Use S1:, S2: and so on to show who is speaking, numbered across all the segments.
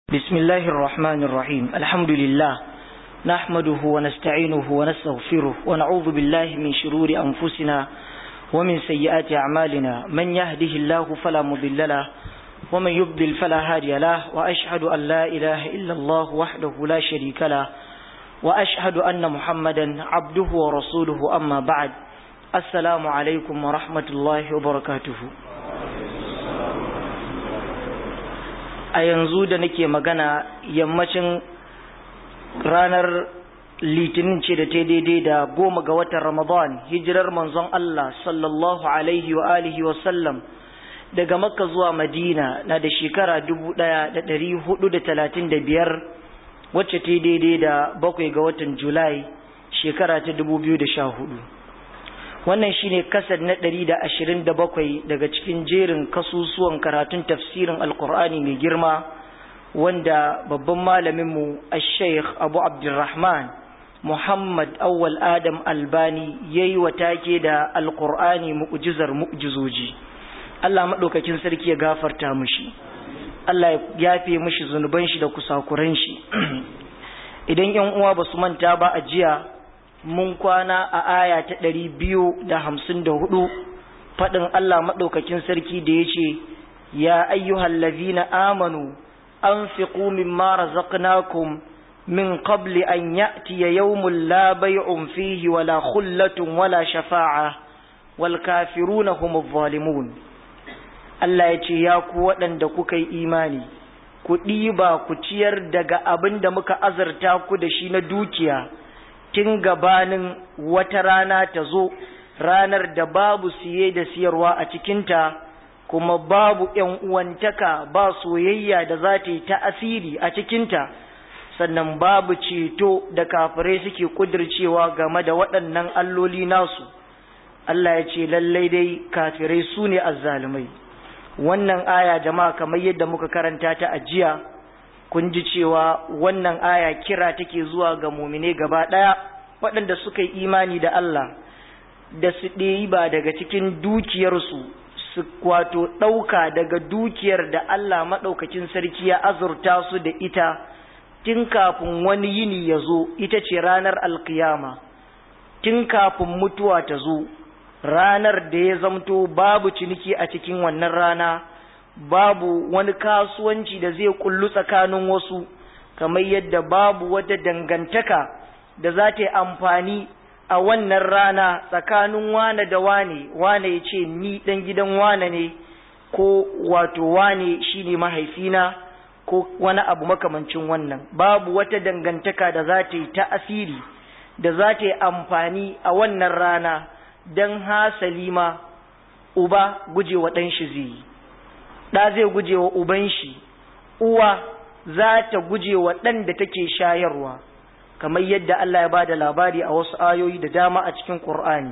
S1: بسم الله الرحمن الرحيم الحمد لله نحمده ونستعينه ونستغفره ونعوذ بالله من شرور أنفسنا ومن سيئات أعمالنا من يهده الله فلا مضل له ومن يضلل فلا هادي له وأشهد أن لا إله إلا الله وحده لا شريك له وأشهد أن محمدا عبده ورسوله أما بعد السلام عليكم ورحمة الله وبركاته a yanzu da nake magana yammacin ranar litinin ce da ta daidai da goma ga watan ramadan hijirar manzon Allah sallallahu alaihi wa alihi wa sallam daga makka zuwa madina na da shekara dubu ɗaya da ɗari hudu da talatin da biyar wacce ta daidai da bakwai ga watan julai shekara ta dubu biyu da sha hudu wannan shine kasar na ɗari da ashirin da bakwai daga cikin jerin kasusuwan karatun tafsirin alkur'ani mai girma wanda babban malaminmu a sheikh abu abdulrahman muhammad awwal adam albani ya yi wa take da alkur'ani mu'jizar mu'jizoji allah maɗaukakin sarki ya gafarta mushi allah ya yafe mushi zunuban shi da kusakuran shi idan yan uwa ba su manta ba a jiya mun kwana a aya ta ɗari biyu da hamsin da hudu faɗin Allah maɗaukakin sarki da ya ce, Ya ayyuhal lazina amanu, an fi ƙumin mara zaƙnakun min qabli an ya'tiya yawmun la bay'un fihi wala khullatun wala shafa'a wal kafiruna humu zalimun. Allah ya ce, Ya ku waɗanda kuka yi imani, ku ɗiba ku ciyar daga abin da muka azarta ku da shi na dukiya. tun gabanin wata rana ta zo ranar da babu siye da siyarwa a cikinta kuma babu ‘yan uwantaka ba soyayya da za ta yi ta'asiri a cikinta sannan babu ceto da kafirai suke kudircewa game da waɗannan alloli nasu Allah ya ce lallai dai kafirai su ne azzalumai wannan aya jama'a kamar yadda muka karanta ta a jiya kun ji cewa wannan aya kira take zuwa ga mumine gaba ɗaya waɗanda suka yi imani da Allah da su ɗeyi ba daga cikin dukiyarsu su wato ɗauka daga dukiyar da Allah maɗaukakin sarki ya azurta su da ita tun kafin wani yini ya zo ita ce ranar alkiyama tun kafin mutuwa ta zo ranar da ya zamto babu ciniki a cikin wannan rana babu wani kasuwanci da zai kullu tsakanin wasu kamar yadda babu wata dangantaka da za ta yi amfani a wannan rana tsakanin wane da wane wane ya ce ni ɗan gidan wane ne ko wato wane shi ne mahaifina ko wani abu makamancin wannan babu wata dangantaka da za ta yi ta asiri da za ta yi amfani a wannan rana don hasali ma uba gujewa ɗan shi zai yi ɗa zai guje wa uban shi uwa za ta guje wa ɗan da take shayarwa kamar yadda Allah ya bada labari a wasu ayoyi da dama a cikin Qur'ani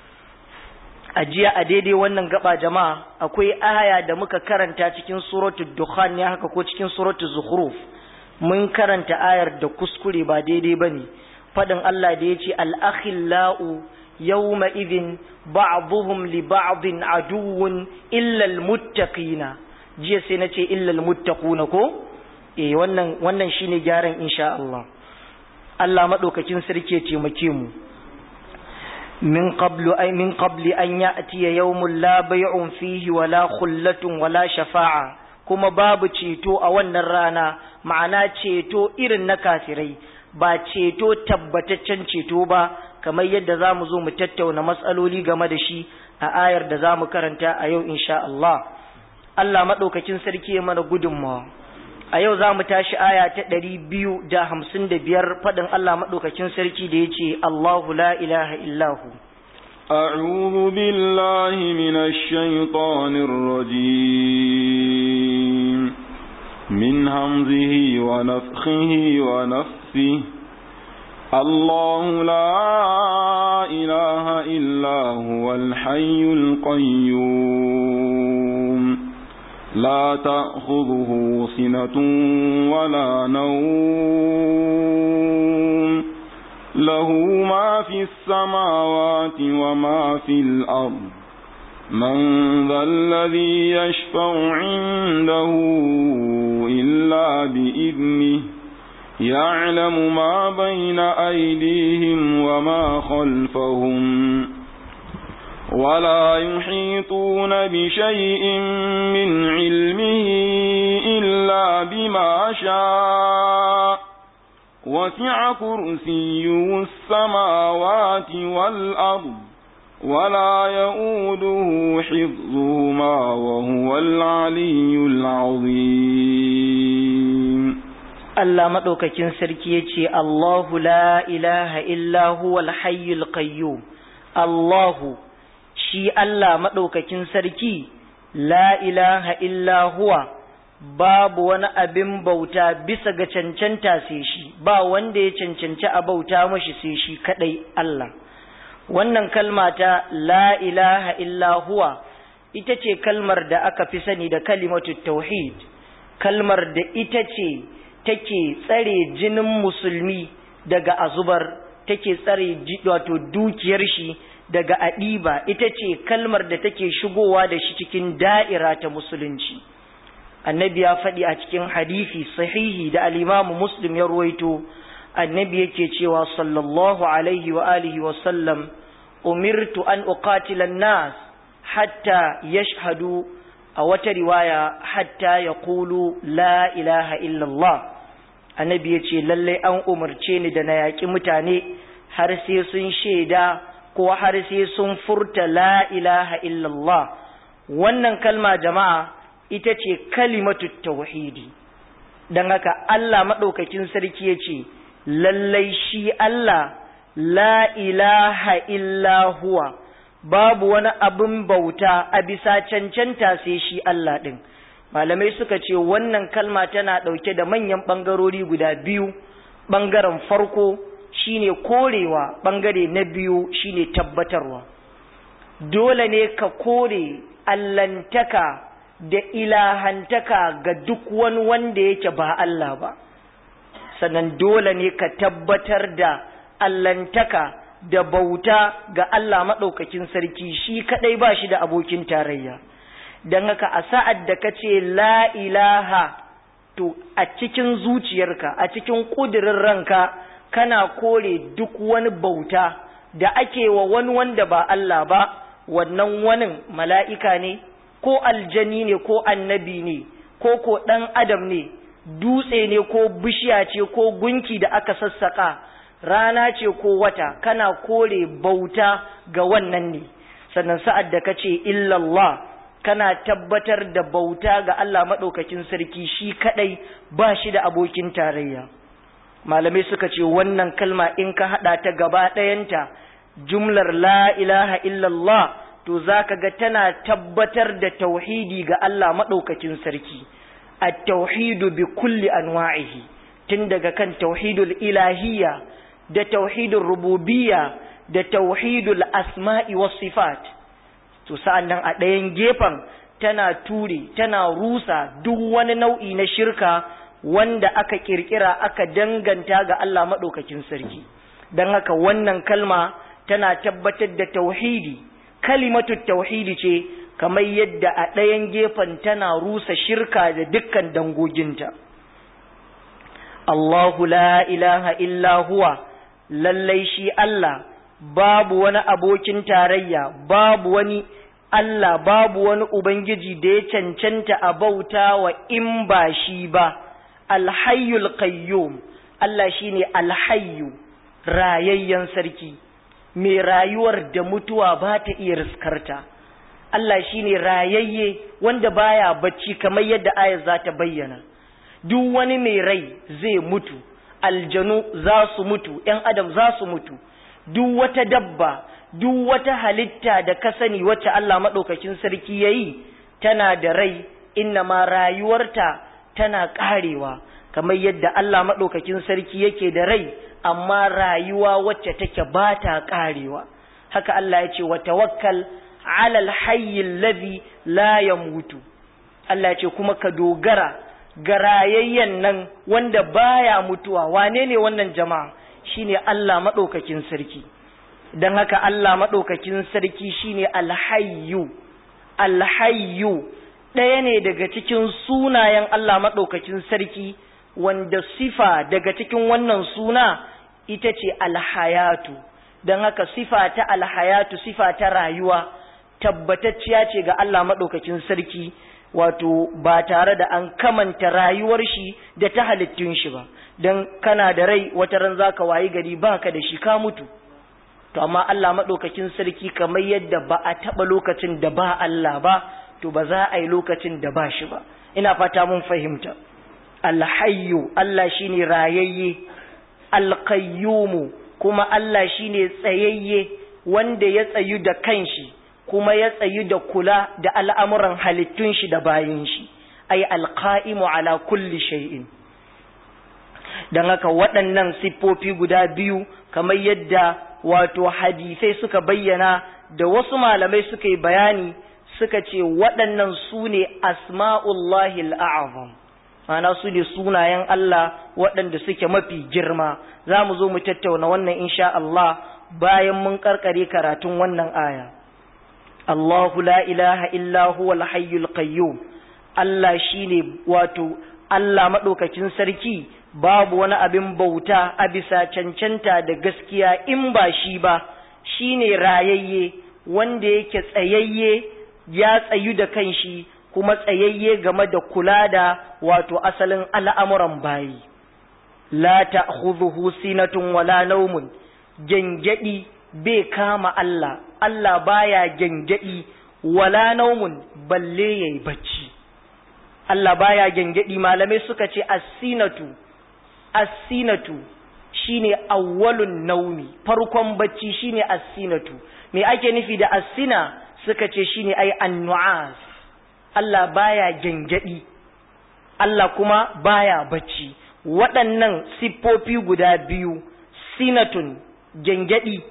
S1: a jiya a daidai wannan gaba jama'a akwai aya da muka karanta cikin suratul dukhan ne haka ko cikin suratul zukhruf mun karanta ayar da kuskure ba daidai bane fadin Allah da yace al-akhillau yawma idhin ba'dhum li ba'din aduwwun illa al-muttaqina jiya sai nace illa al-muttaquna ko eh wannan wannan shine gyaran insha Allah Allah maɗaukakin sarki ya taimake mu min qablu ay min qabli an ya'tiya yawmun la bay'un fihi wala khullatun wala shafa'a kuma babu ceto a wannan rana ma'ana ceto irin na kafirai ba ceto tabbataccen ceto ba kamar yadda za mu zo mu tattauna matsaloli game da shi a ayar da za mu karanta a yau insha Allah Allah maɗaukakin sarki ya mana gudunmawa a yau za mu tashi aya ta ɗari biyu da hamsin da biyar faɗin Allah maɗaukakin sarki da ya ce Allahu la ilaha illahu.
S2: أعوذ بالله من الشيطان الرجيم من همزه ونفخه ونفثه الله لا إله إلا هو الحي القيوم لا تأخذه سنة ولا نوم له ما في السماوات وما في الأرض من ذا الذي يشفع عنده إلا بإذنه يعلم ما بين أيديهم وما خلفهم ولا يحيطون بشيء من علمه إلا بما شاء وسع كرسيه السماوات والأرض ولا يؤوده حفظهما وهو العلي العظيم
S1: Allah maɗaukakin sarki ya ce, Allahu la ilaha illa huwal hayyul qayyum Allahu shi Allah maɗaukakin sarki la ilaha illa huwa babu wani abin bauta bisa ga cancanta sai shi ba wanda ya cancanci a bauta mashi sai shi kadai Allah wannan kalma ta la ilaha illa huwa ita ce kalmar da aka fi sani da kalimatu tauhid kalmar da ita ce take tsare jinin musulmi daga azubar take tsare wato dukiyar shi daga adiba ita ce kalmar da take shigowa da shi cikin da'ira ta musulunci annabi ya faɗi a cikin hadisi sahihi da al-imamu muslim ya ruwaito annabi yake cewa sallallahu alaihi wa alihi wa sallam umirtu an uqatila an-nas hatta yashhadu a wata riwaya hatta yaqulu la ilaha illa Allah annabi yace lalle an umarce ni da na yaƙi mutane har sai sun shaida ko har sai sun furta la ilaha illa Allah wannan kalma jama'a ita ce kalimatu tauhidi don haka Allah maɗaukakin sarki ya ce lallai shi Allah la ilaha illa huwa babu wani abin bauta a bisa cancanta sai shi Allah ɗin malamai suka ce wannan kalma tana ɗauke da manyan ɓangarori guda biyu ɓangaren farko shine korewa ɓangare na biyu shine tabbatarwa dole ne ka kore allantaka da ilahantaka ga duk wani wanda yake ba Allah ba sannan dole ne ka tabbatar da allantaka da bauta ga Allah maɗaukakin sarki shi kaɗai ba shi da abokin tarayya don haka a sa'ad da ka ce la ilaha to a cikin zuciyarka a cikin ƙudurin ranka kana kore duk wani bauta da ake wa wani wanda ba Allah ba wannan wani mala'ika ne ko aljani ne ko annabi ne ko ko ɗan adam ne dutse ne ko bishiya ce ko gunki da aka sassaƙa rana ce ko wata kana kore bauta ga wannan ne sannan sa'ad da ka ce illallah kana tabbatar da bauta ga Allah maɗaukakin sarki shi kaɗai ba shi da abokin tarayya malamai suka ce wannan kalma in ka haɗa ta gaba ɗayanta jumlar la ilaha illallah to za ka ga tana tabbatar da tauhidi ga Allah maɗaukakin sarki a tauhidu bi kulli anwa'ihi tun daga kan tauhidul ilahiyya da tauhidul rububiyya da tauhidul asma'i was sifat to sa'an nan a ɗayan gefen tana ture tana rusa duk wani nau'i na shirka wanda aka kirkira aka danganta ga Allah maɗaukakin sarki don haka wannan kalma tana tabbatar da tauhidi kalimatu tauhidi ce kamar yadda a ɗayan gefen tana rusa shirka da dukkan dangoginta Allahu la ilaha illa huwa lallai shi Allah babu wani abokin tarayya babu wani Allah babu wani Ubangiji da ya cancanta a bauta wa in ba shi ba alhayyul qayyum Allah shine alhayyu rayayyen sarki mai rayuwar da mutuwa ba ta iya riskarta Allah shine rayayye wanda baya bacci kamar yadda ayar za ta bayyana duk wani mai rai zai mutu aljanu za su mutu ‘yan adam za su mutu duk wata dabba duk wata halitta da ka sani wacce Allah maɗaukakin sarki ya yi tana da rai inna ma rayuwarta tana ƙarewa kamar yadda Allah maɗaukakin sarki yake da rai amma rayuwa wacce take ba ta ƙarewa haka Allah ya ce wa tawakkal alal hayyin ladhi la yamutu Allah ya ce kuma ka dogara ga rayayyen nan wanda baya mutuwa wane ne wannan jama'a shine Allah maɗaukakin sarki don haka Allah maɗaukakin sarki shine alhayyu alhayyu ɗaya ne daga cikin sunayen Allah maɗaukakin sarki wanda sifa daga cikin wannan suna ita ce alhayatu don haka sifa ta alhayatu sifa ta rayuwa tabbatacciya ce ga Allah maɗaukakin sarki wato ba tare da an kamanta rayuwar shi da ta halittun shi ba don kana da rai wata ran za ka wayi gari ba ka da shi ka mutu to amma Allah maɗaukakin sarki kamar yadda ba a taɓa lokacin da ba Allah ba to ba za a yi lokacin da ba shi ba ina fata mun fahimta alhayyu Allah shine rayayye alqayyumu kuma Allah shine tsayayye wanda ya tsayu da kanshi kuma ya tsayu da kula da al'amuran halittun shi da bayin shi ay alqa'imu ala kulli shay'in dan haka waɗannan siffofi guda biyu kamar yadda wato hadisai suka bayyana da wasu malamai suka yi bayani suka ce waɗannan su ne asma'ullahi al'azam mana su ne sunayen Allah waɗanda suke mafi girma za mu zo mu tattauna wannan insha Allah bayan mun karkare karatun wannan aya Allahu la ilaha illa huwa al-hayyul qayyum Allah shine wato Allah madaukakin sarki babu wani abin bauta a bisa cancanta da gaskiya in ba shi ba shine rayayye wanda yake tsayayye ya tsayu da kanshi kuma tsayayye game da kula da wato asalin al'amuran bayi la ta'khudhuhu sinatun wala nawmun gengedi bai kama Allah Allah baya gengedi wala naumun balle yayi bacci Allah baya gengedi malamai suka ce as-sinatu as-sinatu shine awwalun naumi farkon bacci shine as-sinatu me ake nufi da as-sina suka ce shine ai an-nu'as Allah baya gengedi Allah kuma baya bacci waɗannan siffofi guda biyu sinatun gengedi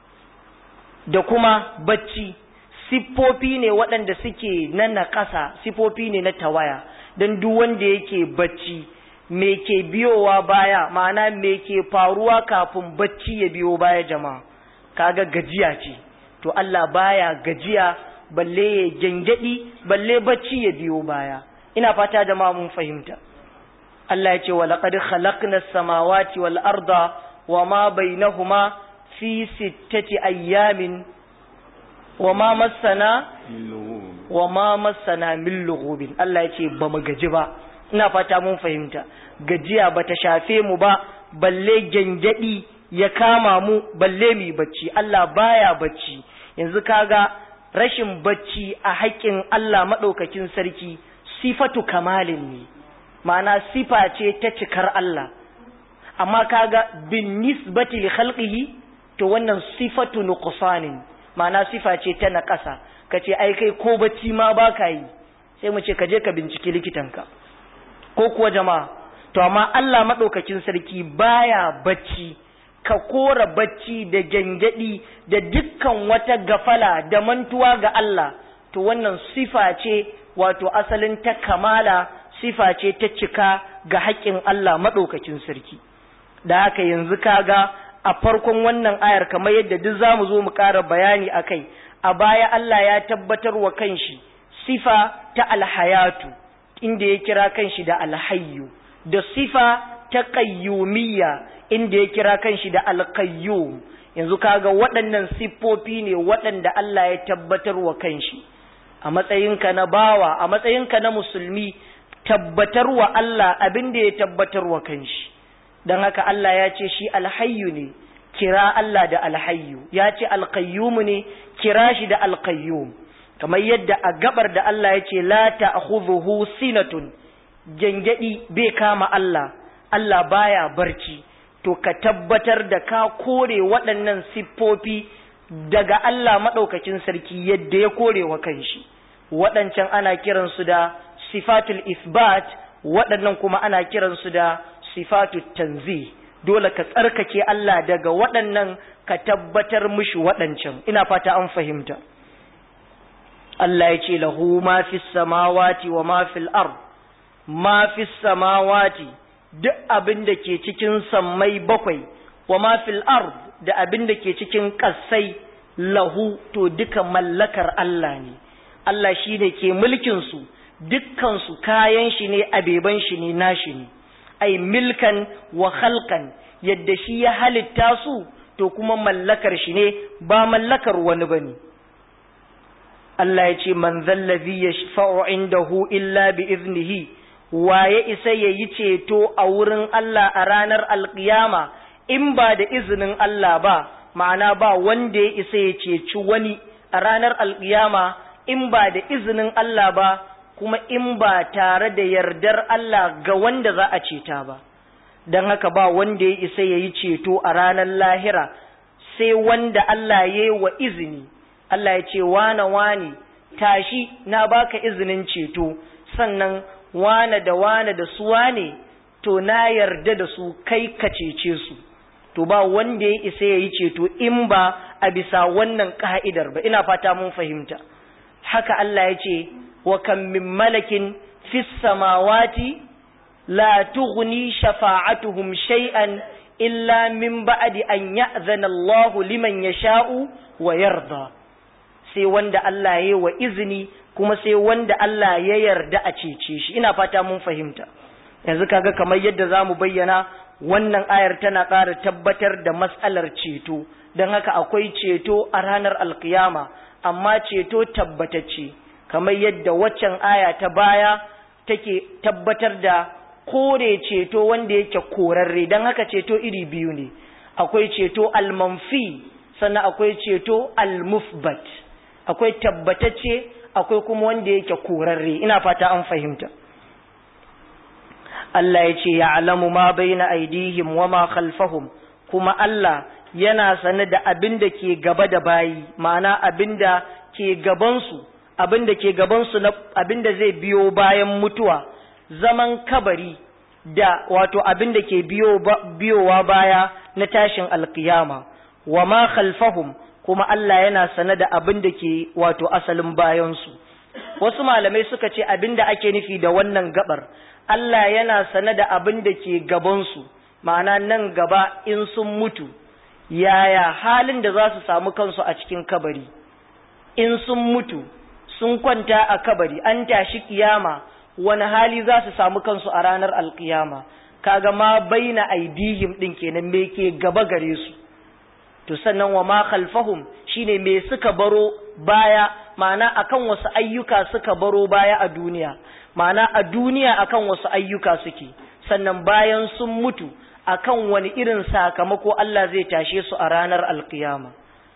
S1: da kuma bacci siffofi ne waɗanda suke na naƙasa siffofi ne na tawaya don duk wanda yake bacci me ke biyowa baya ma'ana me ke faruwa kafin bacci ya biyo baya jama'a kaga gajiya ce to Allah baya gajiya balle ya gengedi balle bacci ya biyo baya ina fata jama'a mun fahimta Allah ya ce wa laqad khalaqna as-samawati wal arda wa ma bainahuma fi sittati ayyamin wa ma massana wa ma massana min lughubin Allah ya ce ba mu gaji ba ina fata mun fahimta gajiya bata shafe mu ba balle gengedi ya kama mu balle mu bacci Allah baya bacci yanzu kaga rashin bacci a haƙƙin Allah madaukakin sarki sifatu kamalin ne ma'ana sifa ce ta cikar Allah amma kaga bin nisbati li khalqihi to wannan sifatu nuqsanin ma'ana sifa ce ta naƙasa kace ai kai ko bacci ma baka yi sai mu ce ka je ka binciki likitanka ko kuwa jama'a to amma Allah madaukakin sarki baya bacci ka kora bacci da gangadi da dukkan wata gafala da mantuwa ga Allah to wannan sifa ce wato asalin ta kamala sifa ce ta cika ga haƙƙin Allah madaukakin sarki da haka yanzu kaga a farkon wannan ayar kamar yadda duk zamu zo mu ƙara bayani akai a baya Allah ya tabbatar wa kanshi sifa ta alhayatu inda ya kira kanshi da alhayyu da sifa ta qayyumiyya inda ya kira kanshi da alqayyum yanzu kaga waɗannan siffofi ne waɗanda Allah ya tabbatar wa kanshi a matsayinka na bawa a matsayinka na musulmi tabbatar wa Allah abin da ya tabbatar wa kanshi don haka Allah ya ce shi alhayyu ne kira Allah da alhayyu ya ce alqayyum ne kira shi da alqayyum kamar yadda a gabar da Allah ya ce la ta'khudhuhu sinatun gengedi bai kama Allah Allah baya barci to ka tabbatar da ka kore waɗannan siffofi daga Allah maɗaukakin sarki yadda ya kore wa kanshi waɗancan ana kiransu da sifatul isbat waɗannan kuma ana kiransu da sifatul tanzi dole ka tsarkake Allah daga waɗannan ka tabbatar mishi waɗancan ina fata an fahimta Allah ya ce lahu ma fi samawati wa ma fil ard ma fi samawati duk abin da ke cikin sammai bakwai wa ma fil ard da abin da ke cikin ƙasai lahu to duka mallakar Allah ne Allah shi ne ke mulkinsu dukkansu kayan shi ne abeban shi ne nashi ne ai milkan wa khalqan yadda shi ya halitta su to kuma mallakar shi ne ba mallakar wani bane Allah ya ce man zallazi yashfa'u indahu illa bi iznihi waye isa yayi ceto a wurin Allah a ranar alkiyama in ba da izinin Allah ba ma'ana ba wanda ya isa ya ceci wani a ranar alkiyama in ba da izinin Allah ba kuma in ba tare da yardar Allah ga wanda za a ceta ba don haka ba wanda ya isa ya yi ceto a ranar lahira sai wanda Allah ya yi wa izini Allah ya ce wane wane tashi na baka izinin ceto sannan wane da wane da su wane to na yarda da su kai ka cece su to ba wanda ya isa ya yi ceto in ba a bisa wannan ka'idar ba ina fata mun fahimta haka Allah ya ce wa kan min malakin fis samawati la tughni shafa'atuhum shay'an illa min ba'di an ya'zana Allahu liman yasha'u wa yarda sai wanda Allah ya yi wa izini kuma sai wanda Allah ya yarda a cece shi ina fata mun fahimta yanzu kaga kamar yadda zamu bayyana wannan ayar tana ƙara tabbatar da matsalar ceto don haka akwai ceto a ranar alkiyama amma ceto tabbatacce kamar yadda waccan aya ta baya take tabbatar da kore ceto wanda yake korarre don haka ceto iri biyu ne akwai ceto almanfi sannan akwai ceto almufbat akwai tabbatacce akwai kuma wanda yake korarre ina fata an fahimta Allah ya ce ya alamu ma baina aidihim wa ma khalfahum kuma Allah yana sane da abin da ke gaba da bayi ma'ana abin da ke gabansu abin da ke gabansu na abin da zai biyo bayan mutuwa zaman kabari da wato abin da ke biyo biyowa baya na tashin alkiyama wa ma khalfahum kuma Allah yana sane da abin da ke wato asalin bayansu wasu malamai suka ce abin da ake nufi da wannan gabar Allah yana sane da abin da ke gabansu ma'ana nan gaba in sun mutu yaya halin da za su samu kansu a cikin kabari in sun mutu sun kwanta a kabari an tashi kiyama wani hali za su samu kansu a ranar alkiyama kaga ma baina aidihim din kenan me ke gaba gare su to sannan wa ma khalfahum shine me suka baro baya ma'ana akan wasu ayyuka suka baro baya a duniya ma'ana a duniya akan wasu ayyuka suke sannan bayan sun mutu akan wani irin sakamako Allah zai tashe su a ranar alkiyama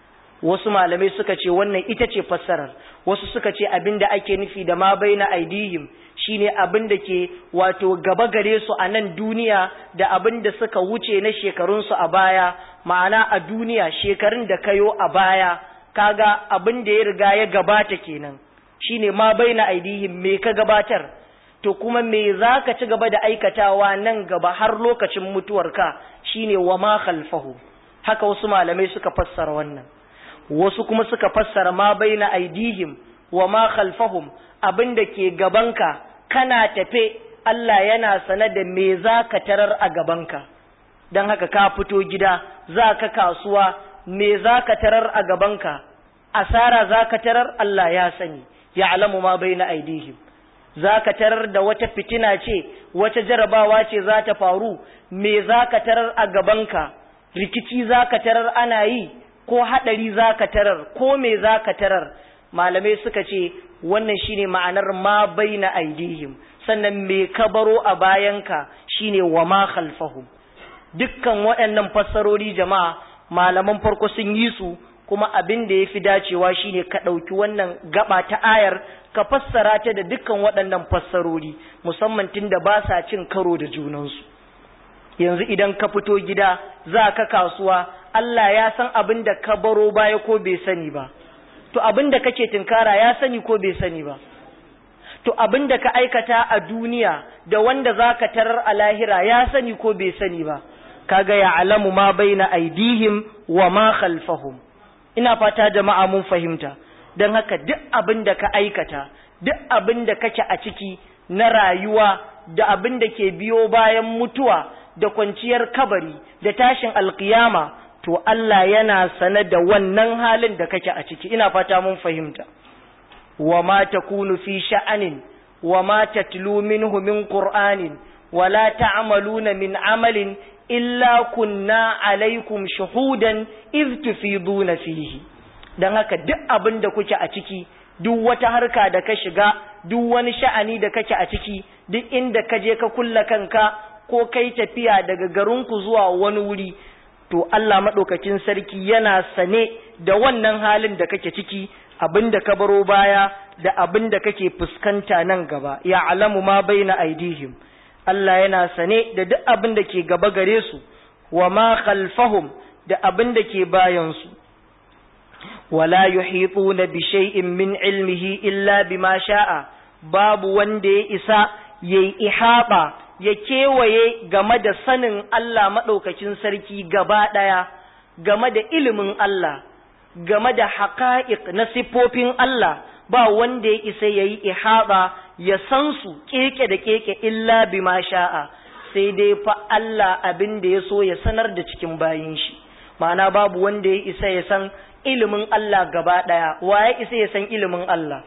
S1: wasu malamai suka ce wannan ita ce fassarar wasu suka ce abinda ake nufi da ma baina aidihim shine abin da ke wato gaba gare su a nan duniya da abin da suka wuce na shekarunsu a baya ma'ana a duniya shekarun da kayo a baya kaga abin da ya riga ya gabata kenan shine ma baina aidihim me ka gabatar to kuma me za ka ci gaba da aikatawa nan gaba har lokacin mutuwarka shine wa ma khalfahu haka wasu malamai suka fassara wannan wasu kuma suka fassara ma baina aidihim wa ma khalfahum abinda ke gabanka kana tafe Allah yana sane da me za ka tarar a gabanka don haka ka fito gida za ka kasuwa me za ka tarar a gabanka asara za ka tarar Allah ya sani ya alamu ma baina aidihim za ka tarar da wata fitina ce wata jarabawa ce za ta faru me za ka tarar a gabanka rikici za ka tarar ana yi ko haɗari za ka tarar ko me za ka tarar malamai suka ce wannan shine ma'anar ma baina aidihim sannan me ka baro a bayanka shine wa ma khalfahum dukkan waɗannan fassarori jama'a malaman farko sun yi su kuma abin da ya fi dacewa shine ka ɗauki wannan gaba ta ayar ka fassara ta da dukkan waɗannan fassarori musamman tun da ba sa cin karo da junansu yanzu idan ka fito gida za ka kasuwa Allah ya san abin da ka baro baya ko bai sani ba to abin da kake tinkara ya sani ko bai sani ba to abin da ka aikata a duniya da wanda za ka tarar a lahira ya sani ko bai sani ba kaga ya alamu ma baina aidihim wa ma khalfahum ina fata jama'a mun fahimta don haka duk abin da ka aikata duk abin da kake a ciki na rayuwa da abin da ke biyo bayan mutuwa da kwanciyar kabari da tashin alkiyama to Allah yana sane da wannan halin da kake a ciki ina fata mun fahimta wa ma takunu fi sha'anin wa ma tatlu minhu min qur'anin wa la ta'maluna min amalin illa kunna alaikum shuhudan iz tufiduna fihi dan haka duk abin da kuke a ciki duk wata harka da ka shiga duk wani sha'ani da kake a ciki duk inda ka je ka kulla kanka ko kai tafiya daga garinku zuwa wani wuri to Allah maɗaukakin sarki yana sane da wannan halin da kake ciki abin da ka baro baya da abin da kake fuskanta nan gaba ya alamu ma baina aidihim Allah yana sane da duk abin da ke gaba gare su wa ma khalfahum da abin da ke bayan su wala yuhituna bi shay'in min ilmihi illa bima sha'a babu wanda ya isa yayi ihaba ya kewaye game da sanin Allah maɗaukacin sarki gaba ɗaya game da ilimin Allah game da haƙa'iq na siffofin Allah ba wanda ya isa ya yi ihaba ya san su keke da keke illa bima sha'a sai dai fa Allah abin da ya so ya sanar da cikin bayin shi ma'ana babu wanda ya isa ya san ilimin Allah gaba ɗaya wa ya isa ya san ilimin Allah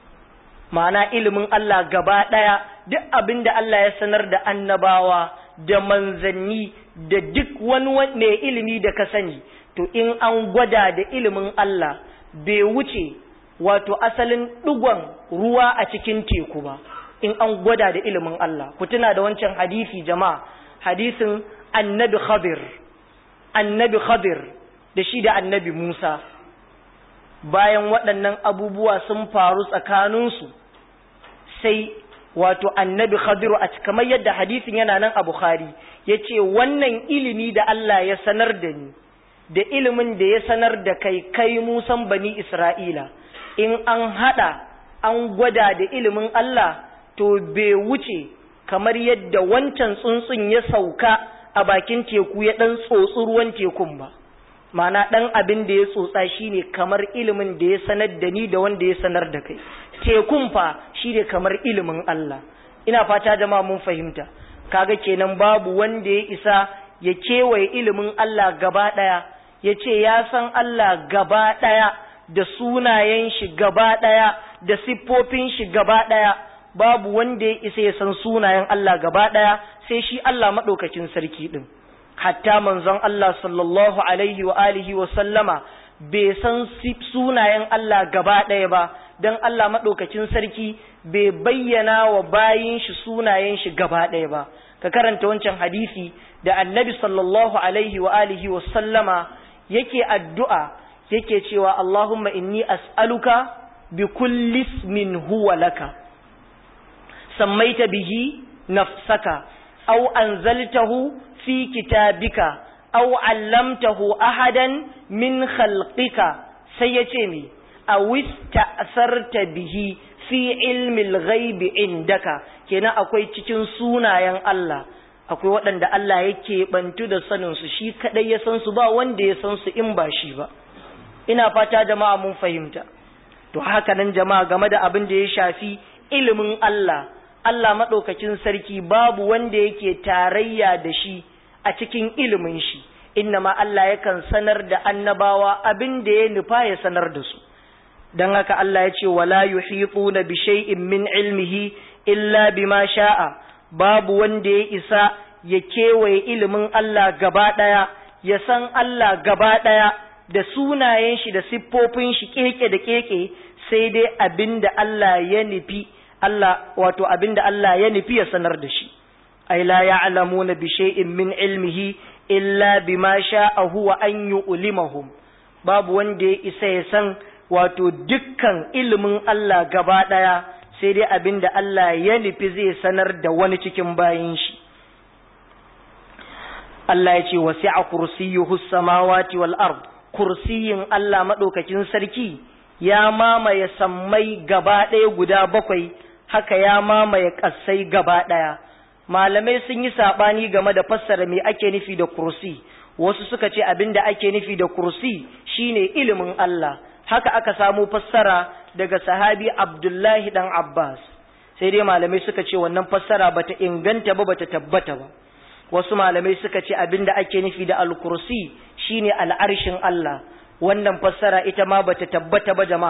S1: ma'ana ilimin Allah gaba ɗaya duk abin da Allah ya sanar da annabawa da manzanni da duk wani mai ilimi da ka sani to in an gwada da ilimin Allah bai wuce wato asalin ɗigon ruwa a cikin teku ba in an gwada da ilimin Allah ku tuna da wancan hadisi jama'a hadisin annabi khadir annabi khadir da shi da annabi Musa bayan waɗannan abubuwa sun faru tsakaninsu sai wato annabi khadiru a kamar yadda hadisin yana nan a bukhari ya ce wannan ilimi da Allah ya sanar da ni da ilimin da ya sanar da kai kai musan bani isra'ila in an haɗa an gwada da ilimin Allah to bai wuce kamar yadda wancan tsuntsun ya sauka a bakin teku ya ɗan tsotsi ruwan tekun ba ma'ana ɗan abin da ya tsotsa shine kamar ilimin da ya sanar da ni da wanda ya sanar da kai tekun fa shine kamar ilimin Allah ina fata jama'a mun fahimta kaga kenan babu wanda ya isa ya kewaye ilimin Allah gaba ɗaya ya ce ya san Allah gaba ɗaya da sunayen shi gaba ɗaya da siffofin shi gaba ɗaya babu wanda ya isa ya san sunayen Allah gaba ɗaya sai shi Allah maɗaukakin sarki ɗin hatta manzon Allah sallallahu alaihi wa alihi wa sallama bai san sunayen Allah gaba ɗaya ba don Allah maɗaukacin sarki bai bayyana wa bayin shi sunayen shi gaba ɗaya ba ka karanta wancan hadisi da annabi sallallahu alaihi wa alihi wa sallama yake addu'a yake cewa Allahumma inni as'aluka bi kulli ismin huwa laka sammaita bihi nafsaka aw anzaltahu في كتابك أو علمته أحدا من خلقك سيتمي أو استأثرت به في علم الغيب عندك كنا أكوي تكين سونا ين الله akwai waɗanda Allah yake bantu da saninsu shi kaɗai ya san su ba wanda ya san su in ba shi ba ina fata jama'a mun fahimta to haka nan jama'a game da abin da ya shafi ilimin Allah Allah maɗaukakin sarki babu wanda yake tarayya da shi a cikin ilimin shi ma Allah yakan sanar da annabawa abin da ya nufa ya sanar da su don haka Allah ya ce wala yuhituna bi shay'in min ilmihi illa bima sha'a babu wanda ya isa ya kewaye ilimin Allah gaba ɗaya ya san Allah gaba ɗaya da sunayen shi da siffofin shi keke da keke sai dai abin da Allah ya nufi Allah wato abin da Allah ya nufi ya sanar da shi ay la ya'lamuna bi shay'in min ilmihi illa bima sha'a huwa an yu'limahum babu wanda ya isa ya san wato dukkan ilimin Allah gaba daya sai dai abinda Allah ya nufi zai sanar da wani cikin bayin shi Allah ya ce wasi'a kursiyyuhu samawati wal ard kursiyin Allah madaukakin sarki ya mamaye sammai gaba ɗaya guda bakwai haka ya mamaye ƙasai gaba ɗaya malamai sun yi saɓani game da fassara me ake nufi da kursi wasu suka ce abin da ake nufi da kursi shine ilimin Allah haka aka samu fassara daga sahabi Abdullahi dan Abbas sai dai malamai suka ce wannan fassara bata inganta ba bata tabbata ba wasu malamai suka ce abin da ake nufi da al-kursi shine al'arshin Allah wannan fassara ita ma bata tabbata ba jama'a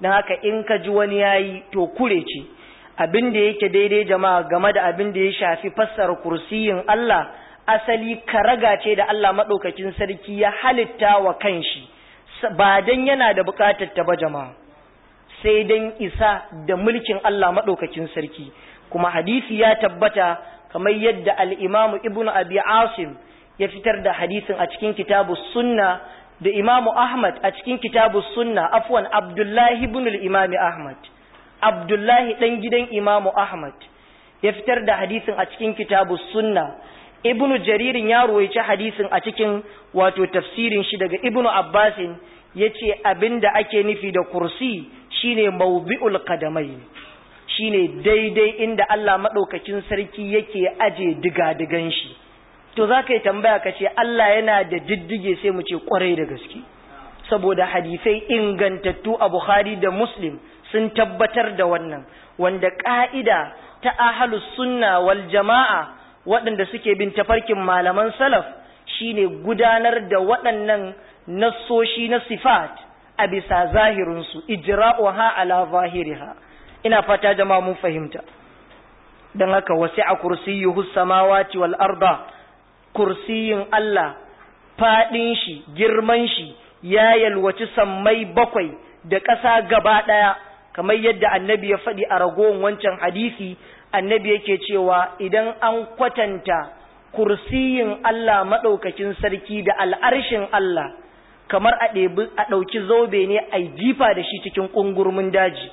S1: don haka in ka ji wani yayi to kure ce abin da yake daidai jama'a game da abin da ya shafi fassara kursiyin Allah asali karaga ce da Allah maɗaukakin sarki ya halitta wa kanshi ba dan yana da buƙatar ta ba jama'a sai dan isa da mulkin Allah maɗaukakin sarki kuma hadisi ya tabbata kamar yadda al-Imam Ibn Abi Asim ya fitar da hadisin a cikin kitabu sunna da Imam Ahmad a cikin kitabu sunna afwan Abdullahi ibn al-Imam Ahmad Abdullahi ɗan gidan Imamu Ahmad ya fitar da hadisin a cikin kitabu sunna Ibnu Jaririn ya ruwaici hadisin a cikin wato tafsirin shi daga Ibnu Abbasin ya ce abin da ake nufi da kursi shine mawbi'ul qadamai shine daidai inda Allah maɗaukakin sarki yake aje diga-digan shi to za ka yi tambaya ka ce Allah yana da diddige sai mu ce kwarai da gaske saboda hadisai ingantattu a Bukhari da Muslim sun tabbatar da wannan wanda ƙa'ida ta ahalus sunna wal jama'a waɗanda suke bin tafarkin malaman salaf shine gudanar da waɗannan nassoshi na sifat a bisa zahirinsu ijra'uha ala zahiriha ina fata jama'a mun fahimta don haka wasi'a kursiyyuhu samawati wal arda kursiyin Allah faɗin shi girman shi ya yalwaci sammai bakwai da ƙasa gaba ɗaya kamar yadda annabi ya faɗi a ragowar wancan hadisi annabi yake cewa idan an kwatanta kursiyin Allah maɗaukakin sarki da al'arshin Allah kamar a ɗauki zobe ne a jifa da shi cikin ƙungurmin daji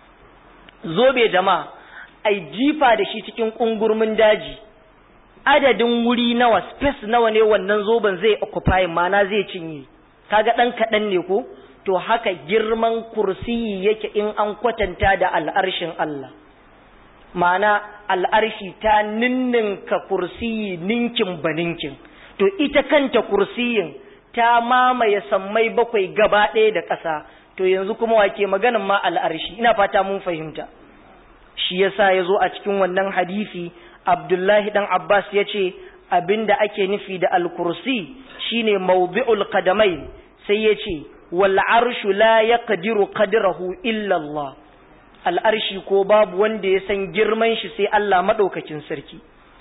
S1: zobe jama'a a jifa da shi cikin ƙungurmin daji adadin wuri nawa space nawa ne wannan zoben zai occupy mana zai cinye kaga ɗan kaɗan ne ko to haka girman kursiyi yake in an kwatanta da al'arshin Allah ma'ana al'arshi ta ninninka kursiyi ninkin baninkin to ita kanta kursiyin ta mamaye sammai bakwai gaba ɗaya da ƙasa to yanzu kuma wake maganin ma al'arshi ina fata mun fahimta shi yasa ya zo a cikin wannan hadisi abdullahi ɗan abbas ya ce abinda ake nufi da al-kursi shine mawdi'ul qadamai sai ya ce wal arshu la yaqdiru qadrahu illa Allah al arshi ko babu wanda ya san girman shi sai Allah madaukakin sarki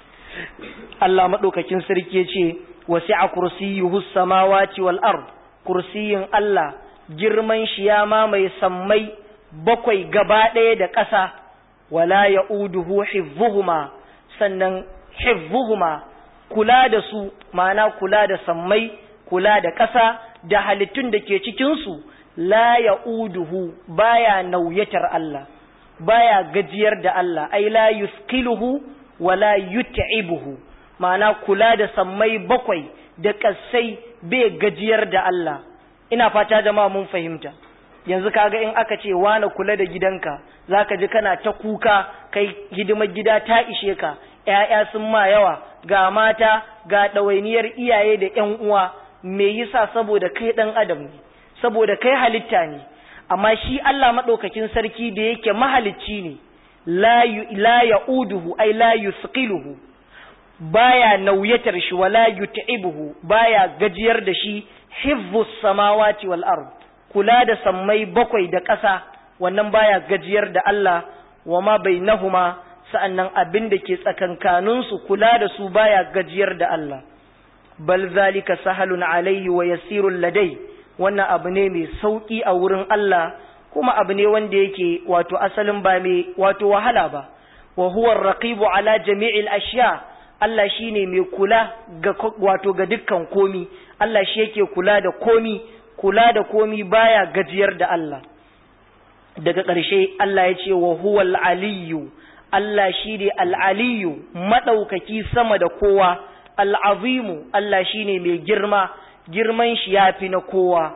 S1: Allah madaukakin sarki yace wasi'a kursiyuhu samawati wal ard kursiyin Allah girman shi ya mamaye sammai bakwai gaba ɗaya da ƙasa wala ya'uduhu hifzuhuma sannan hifzuhuma kula da su ma'ana kula da sammai kula da ƙasa da halittun da ke cikinsu la ya'uduhu baya nauyatar Allah baya gajiyar da Allah ai la yuskiluhu wala yut'ibuhu ma'ana kula da sammai bakwai da ƙasai bai gajiyar da Allah ina fata jama'a mun fahimta yanzu kaga in aka ce wani kula da gidanka zaka ji kana ta kuka kai hidimar gida ta ishe ka ƴaƴa sun ma yawa ga mata ga ɗawainiyar iyaye da ƴan uwa me yasa saboda kai ɗan adam ne saboda kai halitta ne amma shi Allah maɗaukakin sarki da yake mahalicci ne la ya'uduhu ai la yusqiluhu baya nauyatar shi wala yut'ibuhu baya gajiyar da shi hifzus samawati wal ard kula da sammai bakwai da ƙasa wannan baya gajiyar da Allah wa ma bainahuma sa'annan abin da ke tsakankanin su kula da su baya gajiyar da Allah bal zalika sahalun alaihi wa yasirul ladai wannan abu ne mai sauki a wurin Allah kuma abu ne wanda yake wato asalin ba mai wato wahala ba wa huwa ar-raqibu ala jami'il ashya Allah shine mai kula ga wato ga dukkan komi Allah shi yake kula da komi kula da komi baya gajiyar da Allah daga ƙarshe Allah ya ce wa huwal aliyyu Allah shi ne al'aliyu maɗaukaki sama da kowa al'azimu Allah shi ne mai girma girman shi ya fi na kowa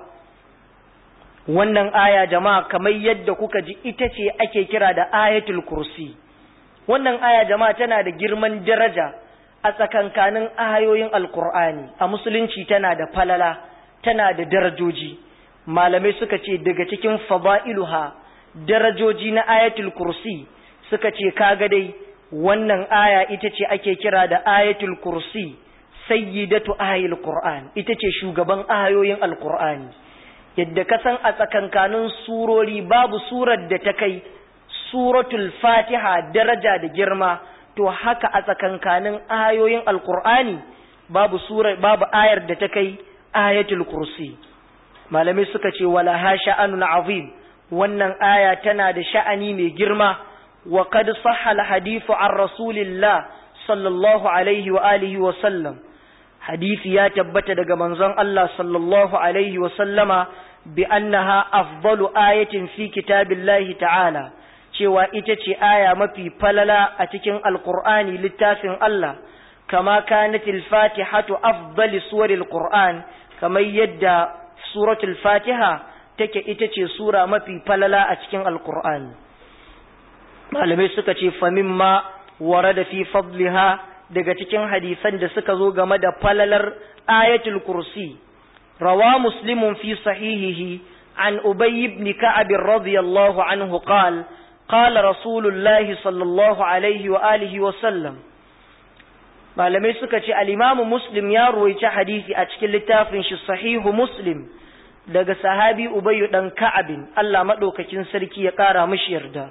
S1: wannan aya jama'a kamar yadda kuka ji ita ce ake kira da ayatul kursi wannan aya jama'a tana da girman daraja a tsakankanin ayoyin alkur'ani a musulunci tana da falala tana da darajoji malamai suka ce daga cikin fada'iluha darajoji na ayatul kursi suka ce kaga dai wannan aya ita ce ake kira da ayatul kursi sayyidatu ayil qur'an ita ce shugaban ayoyin alqur'ani yadda ka san a tsakankanin surori babu surar da ta kai suratul fatiha daraja da girma to haka a tsakankanin ayoyin alkur'ani babu sura babu ayar da ta kai ayatul kursi malamai suka ce wala ha sha'anun azim wannan aya tana da sha'ani mai girma wa qad sahha al hadithu an rasulillah sallallahu alaihi wa alihi wa sallam hadisi ya tabbata daga manzon Allah sallallahu alaihi wa sallama bi annaha afdalu ayatin fi kitabillahi ta'ala cewa ita ce aya mafi falala a cikin alqur'ani littafin Allah kama kanatil fatihatu afdali suwaril qur'an kamar yadda suratul fatiha take ita ce sura mafi falala a cikin alqur'ani malamai suka ce famimma warada fi fadliha daga cikin hadisan da suka zo game da falalar ayatul kursi rawa muslimun fi sahihihi an ubay ibn ka'ab radiyallahu anhu qala qala rasulullahi sallallahu alaihi wa alihi wa sallam malamai suka ce al-imamu muslim ya ruwaici hadisi a cikin littafin shi sahihu muslim daga sahabi ubayyu dan ka'abin Allah madaukakin sarki ya kara mishi yarda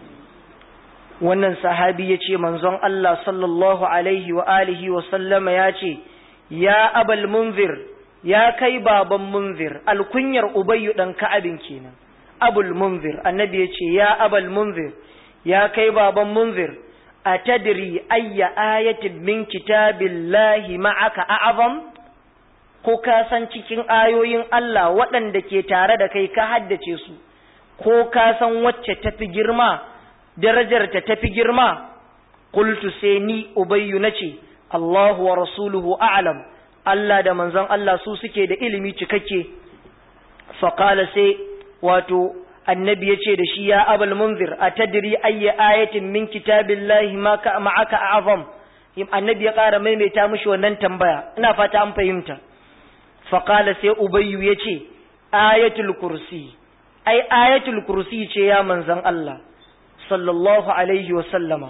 S1: wannan sahabi ya ce manzon Allah sallallahu alaihi wa alihi wa sallama ya ce ya abal munzir ya kai baban munzir alkunyar ubayyu dan ka'abin kenan abul munzir annabi ya ce ya abal munzir ya kai baban munzir atadri ayya ayatin min kitabillahi ma'aka a'azam ko ka san cikin ayoyin Allah waɗanda ke tare da kai ka haddace su ko ka san wacce tafi girma darajar ta tafi girma qultu sai ni ubayyu nace Allahu wa rasuluhu a'lam Allah da manzon Allah su suke da ilimi cikakke fa qala sai wato annabi yace da shi ya abul munzir atadri ayya ayatin min kitabillahi ma ka ma'aka a'zam annabi ya ƙara maimaita mishi wannan tambaya ina fata an fahimta fa qala sai ubayyu yace ayatul kursi ai ayatul kursi ce ya manzon Allah sallallahu alaihi wa sallama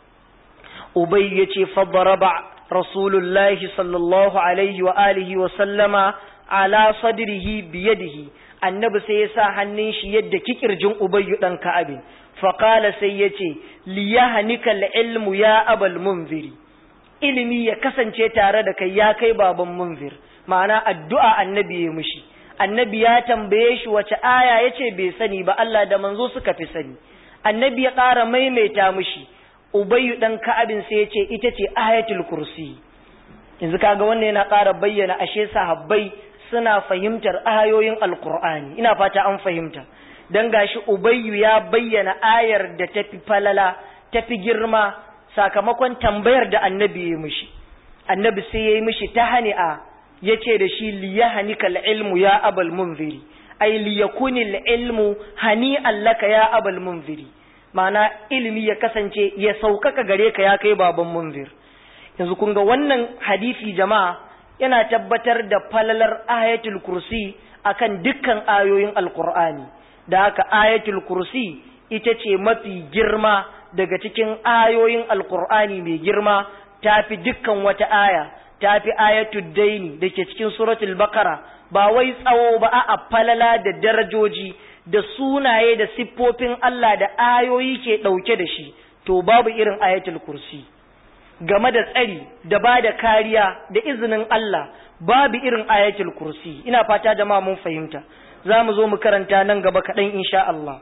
S1: ubay yace fadaraba rasulullahi sallallahu alaihi wa alihi wa sallama ala sadrihi biyadihi annabi sai ya sa hannun shi yadda kikirjin ubayyu dan ka'abin fa qala sai yace liyahnika ilmu ya abal munziri ilimi ya kasance tare da kai ya kai baban munzir ma'ana addu'a annabi ya mushi annabi ya tambaye shi wace aya yace bai sani ba Allah da manzo suka fi sani annabi ya ƙara maimaita mushi ubayyu dan ka'abin sai ya ce ita ce ayatul kursi yanzu kaga wannan yana ƙara bayyana ashe sahabbai suna fahimtar ayoyin alqur'ani ina fata an fahimta dan gashi ubayyu ya bayyana ayar da tafi falala tafi girma sakamakon tambayar da annabi ya mishi annabi sai ya yi mishi ta hani'a ya ce da shi liyahanika ilmu ya abal munziri ay liyakuni ilmu hani'an laka ya abal munziri ma'ana ilimi ya kasance ya saukaka gare ka ya kai baban munzir yanzu kun ga wannan hadisi jama'a yana tabbatar da falalar ayatul kursi akan dukkan ayoyin alqur'ani da haka ayatul kursi ita ce mafi girma daga cikin ayoyin alqur'ani mai girma tafi dukkan wata aya tafi ayatul daini da ke cikin suratul baqara ba wai tsawo ba a falala da darajoji da sunaye da siffofin Allah da ayoyi ke ɗauke da shi to babu irin ayatul kursi game da tsari da ba da kariya da izinin Allah babu irin ayatul kursi ina fata jama'a mun fahimta za mu zo mu karanta nan gaba kaɗan insha Allah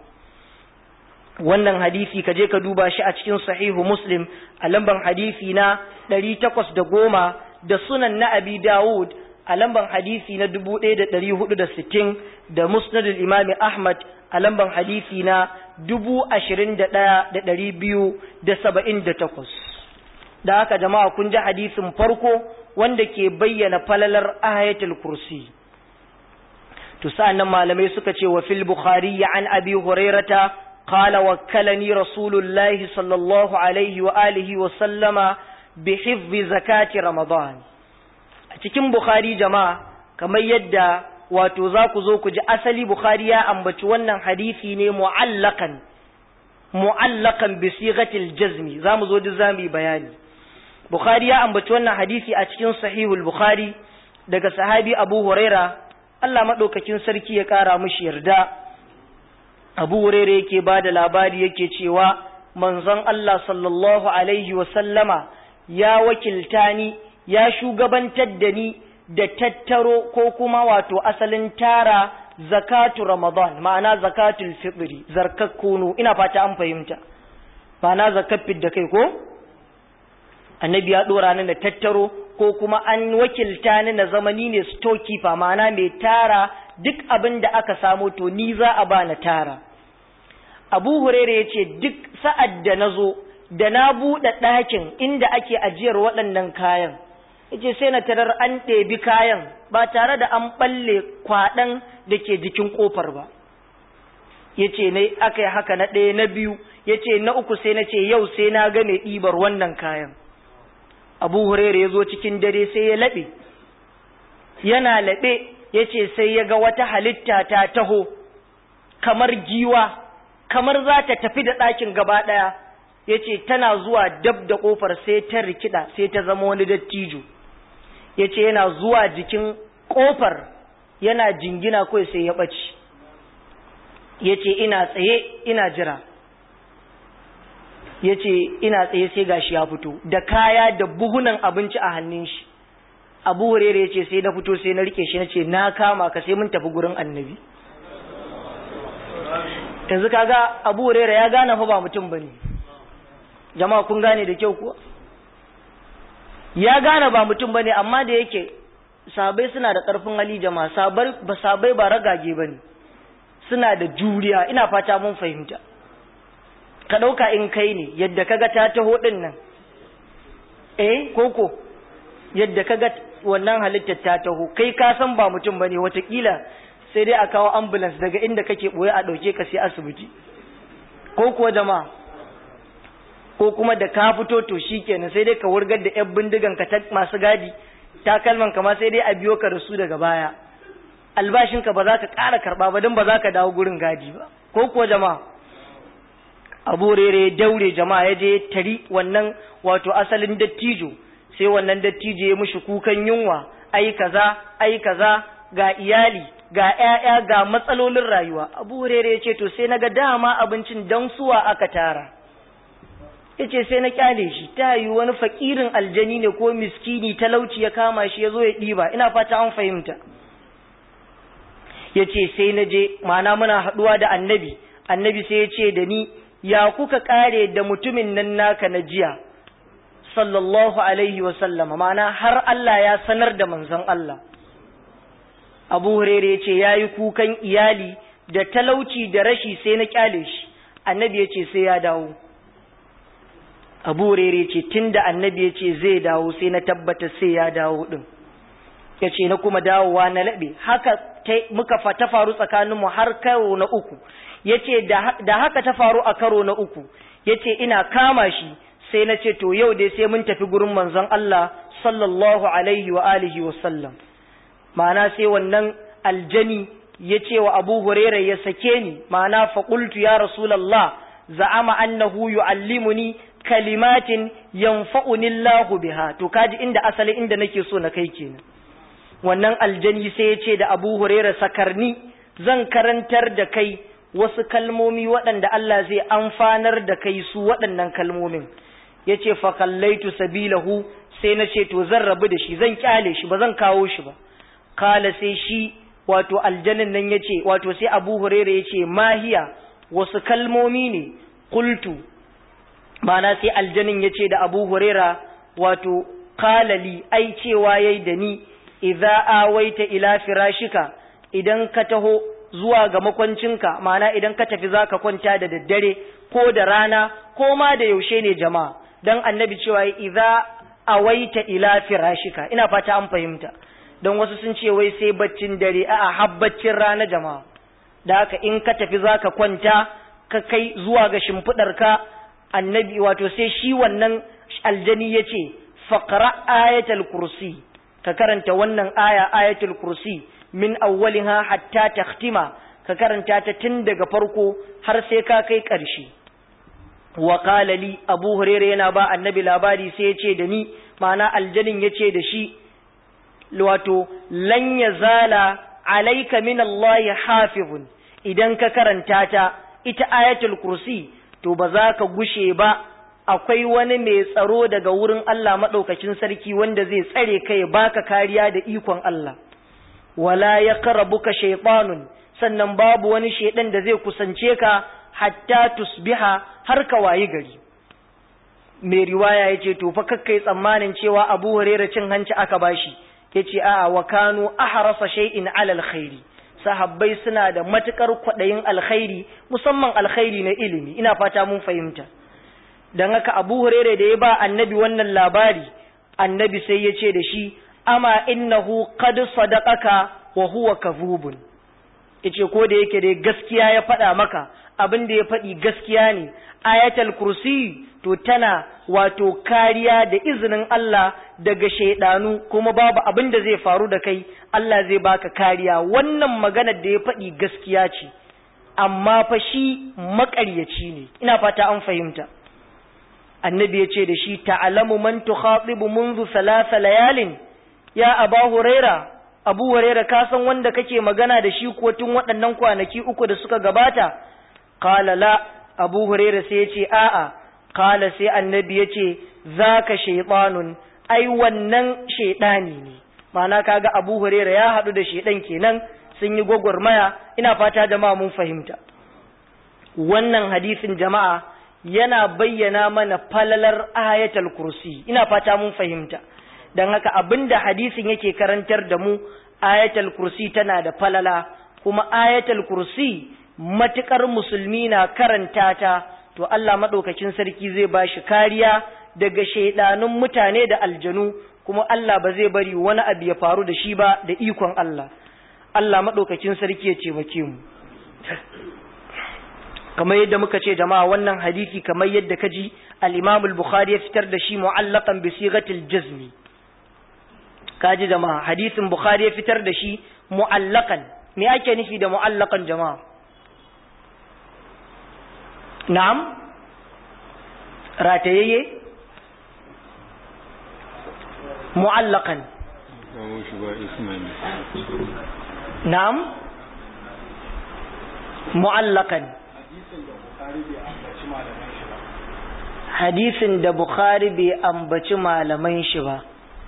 S1: wannan hadisi ka je ka duba shi a cikin sahihu muslim a lamban hadisi na ɗari takwas da goma da sunan na abi dawud a lamban hadisi na dubu ɗaya da ɗari hudu da sittin da musnadul imami ahmad a lamban hadisi na dubu ashirin da ɗaya da ɗari biyu da saba'in da takwas da haka jama'a kun ji hadisin farko wanda ke bayyana falalar ayatul kursi to sa'annan malamai suka ce wa fil bukhari an abi hurairata qala wakkalani rasulullahi sallallahu alaihi wa alihi wa sallama bi hifzi zakati ramadan a cikin bukhari jama'a kamar yadda wato za ku zo ku ji asali bukhari ya ambaci wannan hadisi ne mu'allakan mu'allakan bi sighatil jazmi za mu zo duk zamu yi bayani bukhari ya ambaci wannan hadisi a cikin sahihul bukhari daga sahabi abu huraira Allah maɗaukakin sarki ya ƙara mushi yarda abu hurere yake ba da labari yake cewa manzon Allah sallallahu alaihi wasallama ya wakilta ni ya shugabantar da ni da tattaro ko kuma wato asalin tara zakatu ramadan ma'ana zakatul fitri zarkar kunu ina fata an fahimta ma'ana zakat da kai ko annabi ya dora ni da tattaro ko kuma an wakilta ni na zamani ne storekeeper ma'ana mai tara duk abin da aka samu to ni za a ba na tara abu hurere ya ce duk sa'ad da na zo da na buɗe ɗakin inda ake ajiyar waɗannan kayan ya ce sai na tarar an ɗebi kayan ba tare da an ɓalle kwaɗan da ke jikin ƙofar ba ya ce ne aka yi haka na ɗaya na biyu ya ce na uku sai na ce yau sai na ga mai ɗibar wannan kayan abu hurere ya zo cikin dare sai ya laɓe yana laɓe ya ce sai ya ga wata halitta ta taho kamar giwa kamar za ta tafi da ɗakin gaba ɗaya ya ce tana zuwa dab da ƙofar sai ta rikida sai ta zama wani dattijo ya ce yana zuwa jikin ƙofar yana jingina kawai sai ya ɓace ya ce ina tsaye ina jira ya ce ina tsaye sai gashi ya fito da kaya da buhunan abinci a hannun shi abu hurere ya ce sai na fito sai na rike shi na ce na kama ka sai mun tafi gurin annabi yanzu kaga abu hurere ya gane fa ba mutum bane jama'a kun gane da kyau kuwa ya gane ba mutum bane amma da yake sabai suna da karfin hali jama'a sabai ba sabai ba ragage bane suna da juriya ina fata mun fahimta ka dauka in kai ne yadda kaga ta taho din nan eh koko yadda kaga wannan halittar ta taho kai ka san ba mutum bane watakila sai dai a kawo ambulance daga inda kake boye a dauke ka sai asibiti ko kuwa jama'a ko kuma da ka fito to shikenan sai dai ka wurgar da yan bindigan ka masu gadi takalman ka ma sai dai a biyo ka da su daga baya albashin ka ba za ka ƙara karba ba don ba za ka dawo gurin gadi ba ko kuwa jama'a abu rere daure jama'a ya je tari wannan wato asalin dattijo sai wannan dattijo ya mushi kukan yunwa ai kaza ai kaza ga iyali ga ƴaƴa ga matsalolin rayuwa abu hurere ce to sai naga dama abincin dan suwa aka tara yace sai na kyale shi ta yi wani fakirin aljani ne ko miskini talauci ya kama shi yazo ya diba ina fata an fahimta yace sai na je mana muna haduwa da annabi annabi sai ya ce da ni ya kuka kare da mutumin nan naka na jiya sallallahu alaihi wa sallama mana har Allah ya sanar da manzon Allah abu hurere ya ce ya yi kukan iyali da talauci da rashi sai na kyale shi annabi ya ce sai ya dawo abu hurere ce tun da annabi ya ce zai dawo sai na tabbata sai ya dawo ɗin ya ce na kuma dawowa na laɓe haka muka ta faru tsakaninmu har karo na uku ya ce da haka ta faru a karo na uku ya ce ina kama shi sai na ce to yau dai sai mun tafi gurin manzon Allah sallallahu alaihi wa alihi wa sallam ma'ana sai wannan aljani ya ce wa abu huraira ya sake ni ma'ana faƙultu ya rasulallah za'ama annahu yu'allimuni kalimatin yanfa'uni Allahu biha to kaji inda asali inda nake so na kai kenan wannan aljani sai ya ce da abu huraira sakarni zan karantar da kai wasu kalmomi waɗanda Allah zai amfanar da kai su waɗannan kalmomin ya ce fakallaitu sabilahu sai na ce to zan rabu da shi zan kyale shi ba zan kawo shi ba kala sai shi wato aljanin nan ya ce wato sai abu huraira ya ce mahiya wasu kalmomi ne kultu mana sai aljanin ya ce da abu huraira wato kalali ai cewa yayi da ni idza awaita ila firashika idan ka taho zuwa ga makwancinka mana idan ka tafi zaka kwanta da daddare ko da rana ko ma da yaushe ne jama'a dan annabi cewa idza awaita ila firashika ina fata an fahimta don wasu sun ce wai sai baccin dare a'a habbacin rana jama'a da haka in ka tafi zaka kwanta ka kai zuwa ga shimfidarka annabi wato sai shi wannan aljani yace faqra ayatul kursi ka karanta wannan aya ayatul kursi min awwaliha hatta takhtima ka karanta ta tun daga farko har sai ka kai ƙarshe wa qala li abu hurairah yana ba annabi labari sai ya ce da ni ma'ana aljanin ya ce da shi wato lan yazala alayka min Allah hafizun idan ka karanta ta ita ayatul kursi to ba za ka gushe ba akwai wani mai tsaro daga wurin Allah maɗaukacin sarki wanda zai tsare ka ya baka kariya da ikon Allah wala ya karabuka shaitanun sannan babu wani shaidan da zai kusance ka hatta tusbiha har ka wayi gari mai riwaya ya ce to fa kakkai tsammanin cewa abu hurera cin hanci aka bashi ya ce a'a wa kanu ahrasa shay'in ala alkhairi sahabbai suna da matukar kwaɗayin alkhairi musamman alkhairi na ilimi ina fata mun fahimta don haka abu hurere da ya ba annabi wannan labari annabi sai ya ce da shi ama innahu qad sadaqaka wa huwa kadhubun yace ko da yake dai gaskiya ya faɗa maka abin da ya faɗi gaskiya ne ayatul kursi to tana wato kariya da izinin Allah daga shaidanu kuma babu abin da zai faru da kai Allah zai baka kariya wannan maganar da ya faɗi gaskiya ce amma fa shi maƙaryaci ne ina fata an fahimta annabi ya ce da shi ta'alamu man tukhatibu منذ ثلاث layalin ya aba huraira abu huraira ka san wanda kake magana da shi ko tun waɗannan kwanaki uku da suka gabata qala la abu huraira sai ya ce a'a qala sai annabi ya ce zaka shaytanun ai wannan shaydani ne ma'ana kaga abu huraira ya haɗu da shaydan kenan sun yi gwagwarmaya ina fata jama'a mun fahimta wannan hadisin jama'a yana bayyana mana falalar ayatul kursi ina fata mun fahimta don haka abinda hadisin yake karantar da mu ayatul kursi tana da falala kuma ayatul kursi matukar musulmi na karanta ta to Allah madaukakin sarki zai ba shi kariya daga shaidanun mutane da aljanu kuma Allah ba zai bari wani abu ya faru da shi ba da ikon Allah Allah madaukakin sarki ya ce mu kamar yadda muka ce jama'a wannan hadisi kamar yadda ka ji al-Imam al-Bukhari ya fitar da shi mu'allaqan bi sighatil jazmi kaji jama'a hadisin Bukhari ya fitar da shi mu'allaqan me ake nufi da mu'allaqan jama'a na'am ratayayye mu'allaqan na'am mu'allaqan hadisin da Bukhari bai ambaci malaman shi ba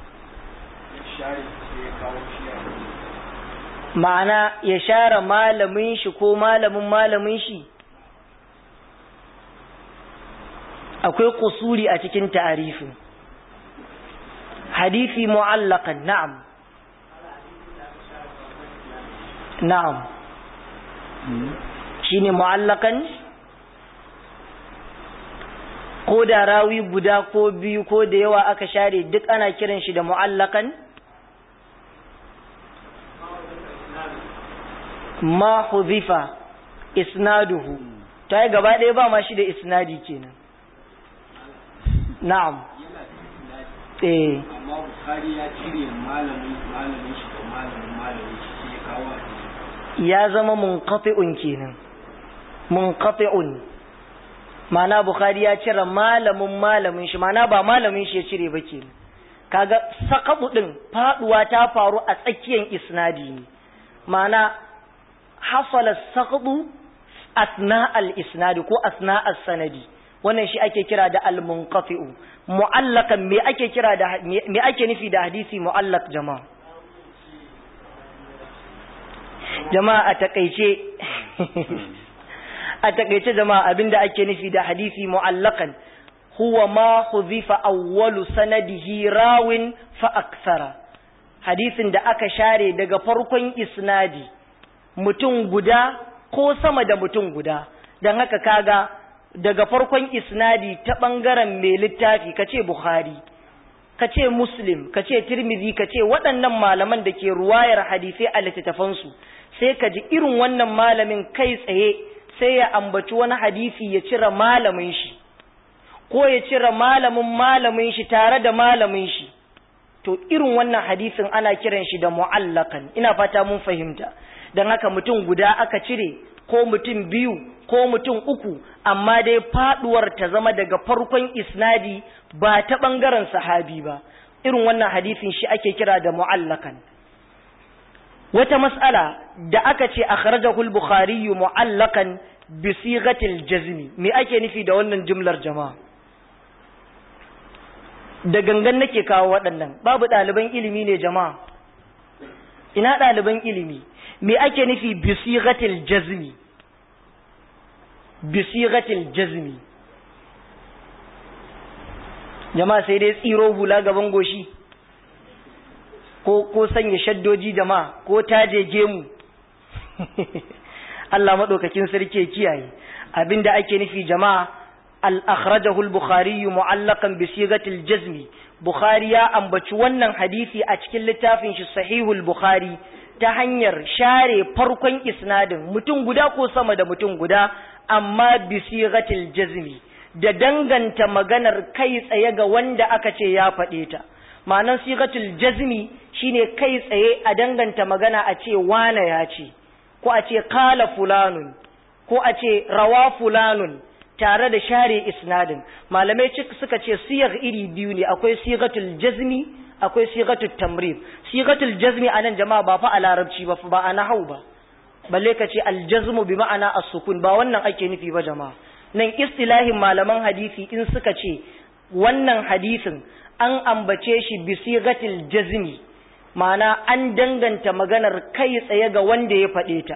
S1: ma'ana ya share malamin shi ko malamin malamin shi akwai kusuri a cikin ta'arifin hadisi mu'allaqan na'am na'am shine mu'allaqan ko da rawi guda ko biyu ko da yawa aka share duk ana kiran shi da mu'allaqan ma huzifa isnaduhu ta yi gaba ɗaya ba ma shi da isnadi kenan na'am eh
S3: amma bukari ya cire malamin malamin shi da malamin malamin shi sai ya kawo hadisi
S1: ya zama munqati'un kenan munqati'un ma'ana bukhari ya cire malamin malamin shi ma'ana ba malamin shi ya cire ba kenan kaga saqabu din faduwa ta faru a tsakiyar isnadi ne ma'ana hasala saqabu asna al-isnadi ko asna as-sanadi wannan shi ake kira da al-munqati'u mu'allakan me ake kira da me ake nufi da hadisi mu'allaq jama'a jama'a a takeice a takeice jama'a abinda ake nufi da hadisi mu'allakan huwa ma hudhifa awwalu sanadihi rawin fa akthara hadisin da aka share daga farkon isnadi mutum guda ko sama da mutum guda dan haka kaga daga farkon isnadi ta ɓangaren mai littafi ka ce Bukhari, ka ce Muslim, ka ce Tirmidhi, ka ce waɗannan malaman da ke ruwayar hadisai a littattafansu, sai ka ji irin wannan malamin kai tsaye sai ya ambaci wani hadisi ya cire malamin shi, ko ya cire malamin malamin shi tare da malamin shi. To irin wannan hadisin ana kiran shi da mu'allakan, ina fata mun fahimta, don haka mutum guda aka cire ko mutum biyu ko mutum uku amma dai faduwar ta zama daga farkon isnadi ba ta bangaren sahabi ba irin wannan hadisin shi ake kira da mu'allakan wata mas'ala da aka ce akhrajahu al-bukhari mu'allaqan bi sighatil jazmi me ake nufi da wannan jumlar jama'a da gangan nake kawo waɗannan babu ɗaliban ilimi ne jama'a ina ɗaliban ilimi me ake nufi bi sighatil jazmi bi sighatil jazmi jama'a sai dai tsiro hula gaban goshi ko ko sanya shaddoji jama'a ko taje gemu Allah madaukakin sarki ya kiyaye abinda ake nufi jama'a al akhrajahu al bukhari mu'allaqan bi sighatil jazmi bukhari ya ambaci wannan hadisi a cikin littafin shi sahihul bukhari ta hanyar share farkon isnadin mutum guda ko sama da mutum guda amma bi sighatil jazmi da danganta maganar kai tsaye ga wanda aka ce ya faɗe ta ma'anar sigatul jazmi shine kai tsaye a danganta magana a ce wane ya ce ko a ce kala fulanun ko a ce rawa fulanun tare da share isnadin malamai suka ce siyar iri biyu ne akwai sigatul jazmi akwai sigatul tamrib sigatul jazmi a nan jama'a ba fa a larabci ba ba a nahau ba balle ka ce aljazmu bi ma'ana as-sukun ba wannan ake nufi ba jama'a nan istilahin malaman hadisi in suka ce wannan hadisin an ambace shi bisigatil jazmi ma'ana an danganta maganar kai tsaye ga wanda ya faɗe ta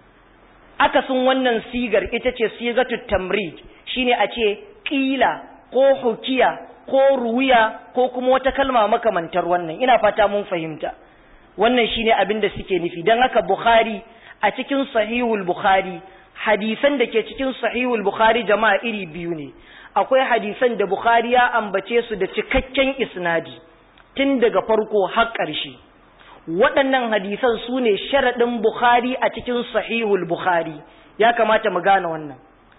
S1: akasin wannan sigar ita ce sigatu tamrid shine a ce ƙila ko hukiya ko ruwiya ko kuma wata kalma makamantar wannan ina fata mun fahimta wannan shine abin da suke nufi don haka bukhari a cikin sahihul bukhari hadisan da ke cikin sahihul bukhari jama'a iri biyu ne akwai hadisan da bukhari ya ambace su da cikakken isnadi tun daga farko har ƙarshe waɗannan hadisan su ne sharaɗin bukhari a cikin sahihul bukhari ya kamata mu gane wannan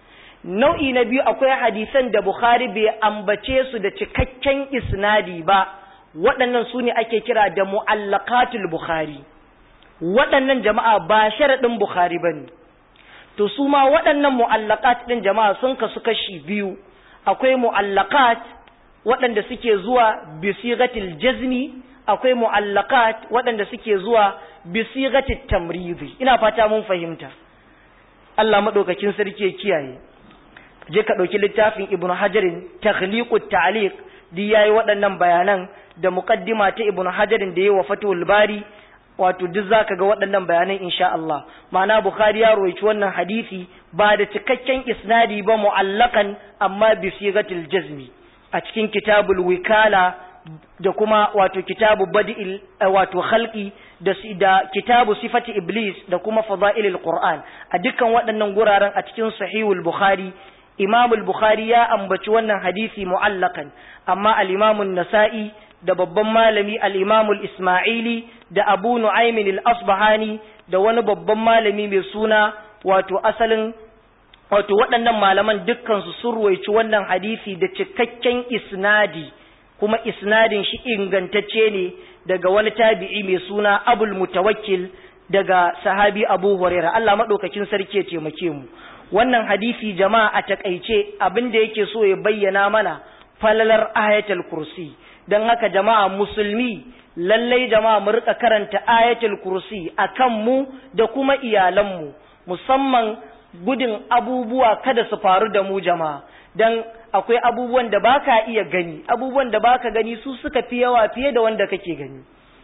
S1: nau'i na biyu akwai hadisan da bukhari bai ambace su da cikakken isnadi ba waɗannan su ne ake kira da mu'allaqatul bukhari waɗannan jama'a ba sharaɗin bukhari ba ne to su ma waɗannan mu'allaqat ɗin jama'a sun kasu kashi biyu akwai mu'allaqat waɗanda suke zuwa bisigatil jazmi akwai mu'allaqat waɗanda suke zuwa bisigatil tamridi ina fata mun fahimta Allah madaukakin sarki ya kiyaye je ka ɗauki littafin ibnu hajarin takhliqut ta'liq di yayi waɗannan bayanan da muqaddima ta ibnu hajarin da yayi wa fatul bari wato duk zaka ga waɗannan bayanan insha Allah ma'ana Bukhari ya roici wannan hadisi ba da cikakken isnadi ba mu'allakan amma bi sigatil jazmi a cikin kitabul wikala da kuma wato kitabu badil wato khalqi da da kitabu sifati iblis da kuma fadailul qur'an a dukkan waɗannan guraren a cikin sahihul bukhari imam al-bukhari ya ambaci wannan hadisi mu'allakan amma al-imam an-nasa'i da babban malami al-imam al-isma'ili da abu nu'aymin al-asbahani da wani babban malami mai suna wato asalin wato waɗannan malaman dukkan su sun ruwaici wannan hadisi da cikakken isnadi kuma isnadin shi ingantacce ne daga wani tabi'i mai suna abul mutawakkil daga sahabi abu huraira Allah madaukakin sarki ya taimake mu wannan hadisi jama'a a takaice abin da yake so ya bayyana mana falalar ayatul kursi don haka jama'a musulmi lallai jama'a mu rika karanta ayatul kursi akan mu da kuma iyalanmu musamman gudun abubuwa kada su faru da mu jama'a don akwai abubuwan da baka iya gani abubuwan da baka gani su suka fi yawa fiye da wanda kake gani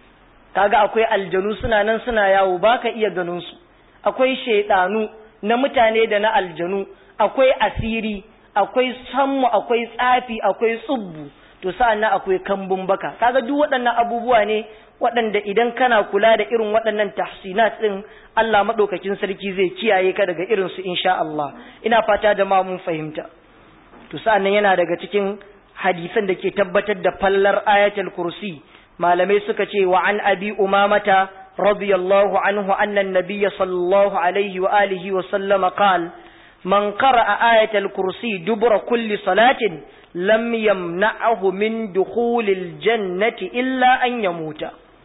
S1: kaga akwai aljanu suna nan suna yawo baka iya ganin su akwai shaidanu na mutane da na aljanu akwai asiri akwai sammu akwai tsafi akwai tsubbu to sa'annan akwai kambun baka kaga duk waɗannan abubuwa ne waɗanda idan kana kula da irin waɗannan tahsinat din Allah madaukakin sarki zai kiyaye ka daga irin su insha Allah ina fata da ma mun fahimta to sa'annan yana daga cikin hadisan da ke tabbatar da fallar ayatul kursi malamai suka ce wa an abi umamata radiyallahu anhu anna an-nabiy sallallahu alaihi wa alihi wa sallama qala man qara'a ayatul kursi dubura kulli salatin lam yamna'ahu min dukhulil jannati illa an yamuta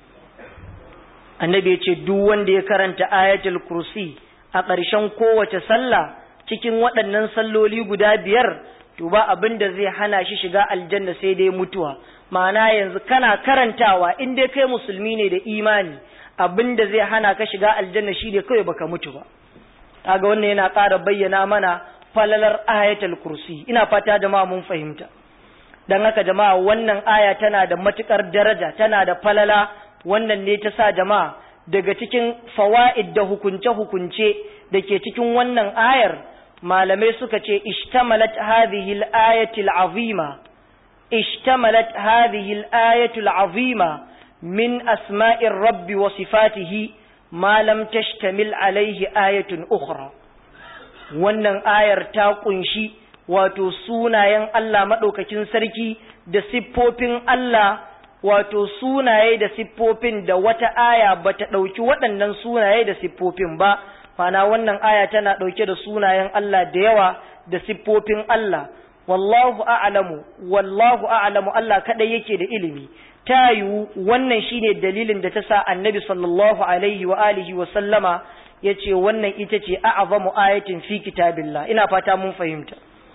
S1: annabi ya ce duk wanda ya karanta ayatul kursi a ƙarshen kowace sallah cikin waɗannan salloli guda biyar to ba abin da zai hana shi shiga aljanna sai dai mutuwa ma'ana yanzu kana karantawa in dai kai musulmi ne da imani abin da zai hana ka shiga aljanna shine kawai baka mutu ba kaga wannan yana ƙara bayyana mana falalar ayatul kursi ina fata jama'a mun fahimta dan haka jama'a wannan aya tana da matukar daraja tana da falala wannan ne ta sa jama'a daga cikin fawaid da hukunce-hukunce da ke cikin wannan ayar malamai suka ce ishtamalat hadhihi al-ayati al-azima ishtamalat hadhihi al-ayatu al-azima min asma'ir rabbi wa sifatihi ma lam tashtamil alayhi ayatun ukhra wannan ayar ta kunshi wato sunayen Allah madaukakin sarki da siffofin Allah wato sunaye da siffofin da wata aya bata dauki waɗannan sunaye da siffofin ba mana wannan aya tana ɗauke da sunayen Allah da yawa da siffofin Allah wallahu a'lamu wallahu a'lamu Allah kadai yake da ilimi ta yiwu wannan shine dalilin da ta sa annabi sallallahu alaihi wa alihi wa sallama yace wannan ita ce a'zamu ayatin fi kitabillah ina fata mun fahimta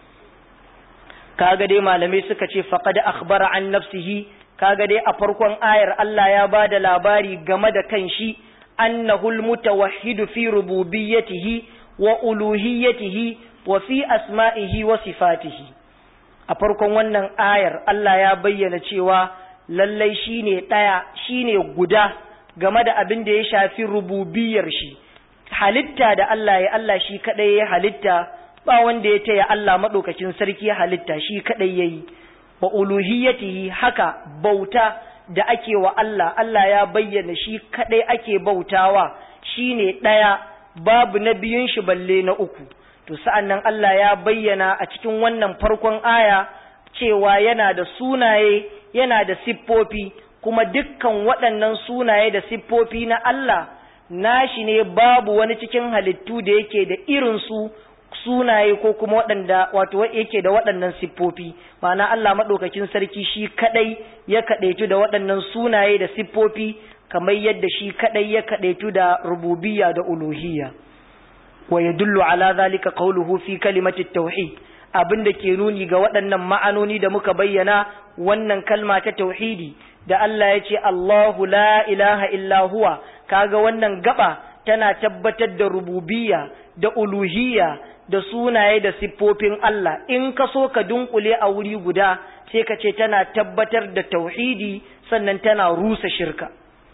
S1: kaga dai malamai suka ce faqad akhbara an nafsihi kaga dai a farkon ayar Allah ya bada labari game da kanshi أنه المتوحد في ربوبيته وألوهيته وفي أسمائه وصفاته أفركم wannan ayar Allah ya bayyana cewa lallai shine ɗaya shine guda game da abin da ya shafi rububiyar shi halitta da Allah ya Allah shi kadai ya halitta ba wanda ya taya Allah madaukakin sarki ya halitta shi kadai yayi wa uluhiyatihi haka bauta da ake wa Allah, Allah ya bayyana shi kaɗai ake bautawa shi ne ɗaya babu na biyun shi balle na uku. To sa'an nan Allah ya bayyana a cikin wannan farkon aya cewa yana da sunaye, yana da siffofi, kuma dukkan waɗannan sunaye da siffofi na Allah, nashi ne babu wani cikin halittu da yake da irinsu sunaye ko kuma waɗanda wato yake da waɗannan siffofi ma'ana Allah maɗaukakin sarki shi kaɗai ya kaɗaitu da waɗannan sunaye da siffofi kamar yadda shi kaɗai ya kaɗaitu da rububiyya da uluhiyya wa yadullu ala zalika qawluhu fi kalimati tauhid abin da ke nuni ga waɗannan ma'anoni da muka bayyana wannan kalma ta tauhidi da Allah ya ce Allahu la ilaha illa huwa kaga wannan gaba tana tabbatar da rububiyya da uluhiyya da sunaye da siffofin Allah in ka so ka dunkule a wuri guda sai ka ce tana tabbatar da tauhidi sannan tana rusa shirka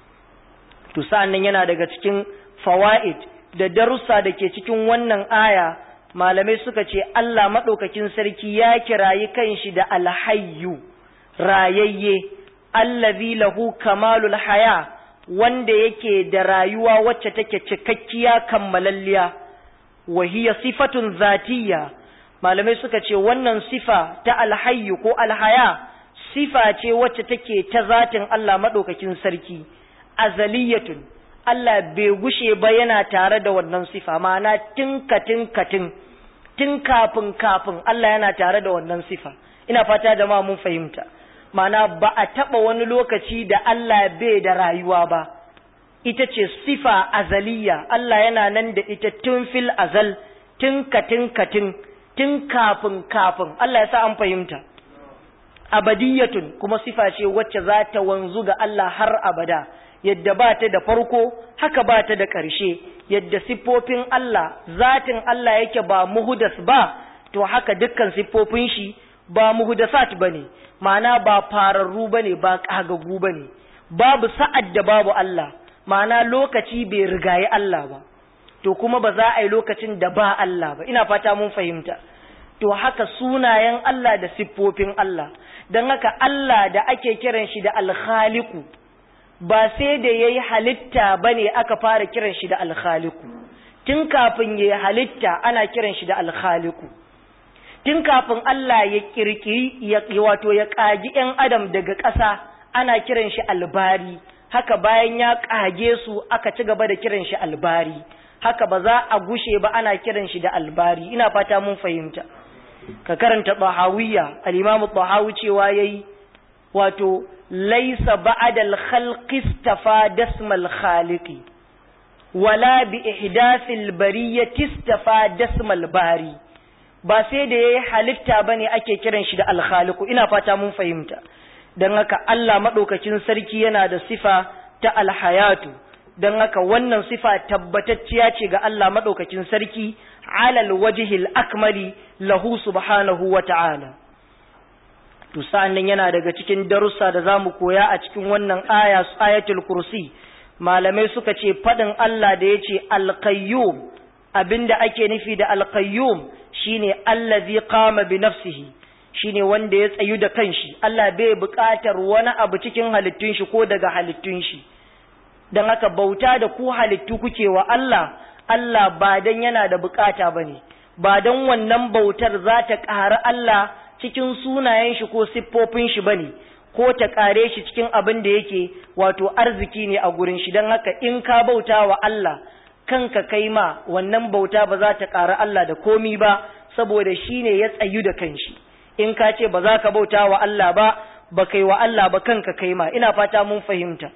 S1: to sa'annan yana daga cikin fawaid da darussa da ke cikin wannan aya malamai suka ce Allah madaukakin sarki ya kirayi kanshi da alhayyu rayayye allazi lahu kamalul haya wanda yake da rayuwa wacce take cikakkiya kammalalliya wa hiya sifatun zatiyya malamai suka ce wannan sifa ta alhayyu ko alhaya sifa ce wacce take ta zatin Allah madaukakin sarki azaliyatun Allah bai gushe ba yana tare da wannan sifa ma'ana tinkatin katin tun kafin kafin Allah yana tare da wannan sifa ina fata jama'a mun fahimta ma'ana ba a taba wani lokaci da Allah bai da rayuwa ba ita ce sifa azaliya Allah yana nan da ita tun fil azal tun katin katin tun kafin kafin Allah ya sa an fahimta abadiyatun kuma sifa ce wacce za ta wanzu ga Allah har abada yadda ba ta da farko haka ba ta da ƙarshe yadda siffofin Allah zatin Allah yake ba muhudas ba to haka dukkan siffofin shi ba muhudasat bane ma'ana ba fararru bane ba kagagu bane babu sa'ad da babu Allah ma'ana lokaci bai rigayi Allah ba to kuma ba za a yi lokacin da ba Allah ba ina fata mun fahimta to haka sunayen Allah da siffofin Allah don haka Allah da ake kiran shi da alkhaliku ba sai da ya yi halitta ba ne aka fara kiran shi da alkhaliku tun kafin ya yi halitta ana kiran shi da alkhaliku tun kafin Allah ya kirkiri ya wato ya ƙagi ‘yan adam daga ƙasa ana kiran shi albari haka bayan ya ƙage su aka ci gaba da kiran shi albari haka ba za a gushe ba ana kiran shi da albari ina fata mun fahimta ka karanta tahawiyya al-imamu tahawi cewa yayi wato laisa ba'da al-khalqi istafa dasmal khaliqi wala bi ihdathil bariyyati istafa dasmal bari ba sai da yayi halitta bane ake kiran shi da al-khaliqu ina fata mun fahimta dan haka Allah madaukakin sarki yana da sifa ta al-hayatu don haka wannan sifa tabbatacciya ce ga Allah maɗaukakin sarki alal wajihil akmali lahu subhanahu wa ta'ala to sa'annan yana daga cikin darussa da zamu koya a cikin wannan aya ayatul kursi malamai suka ce fadin Allah da yace al-qayyum abinda ake nufi da al-qayyum shine allazi qama bi nafsihi shine wanda ya tsayu da kanshi Allah bai buƙatar wani abu cikin halittun shi ko daga halittun shi dan haka bauta da ku halittu kuke wa Allah Allah ba dan yana da bukata bane ba dan wannan bautar za ta ƙara Allah cikin sunayen shi ko siffofin shi bane ko ta kare shi cikin abin da yake wato arziki ne a gurin shi don haka in ka bauta wa Allah kanka kai ma wannan bauta ba za ta ƙara Allah da komi ba saboda shi ne ya tsayu da kanshi in ka ce ba za ka bauta wa Allah ba ba kai wa Allah ba kanka kai ma ina fata mun fahimta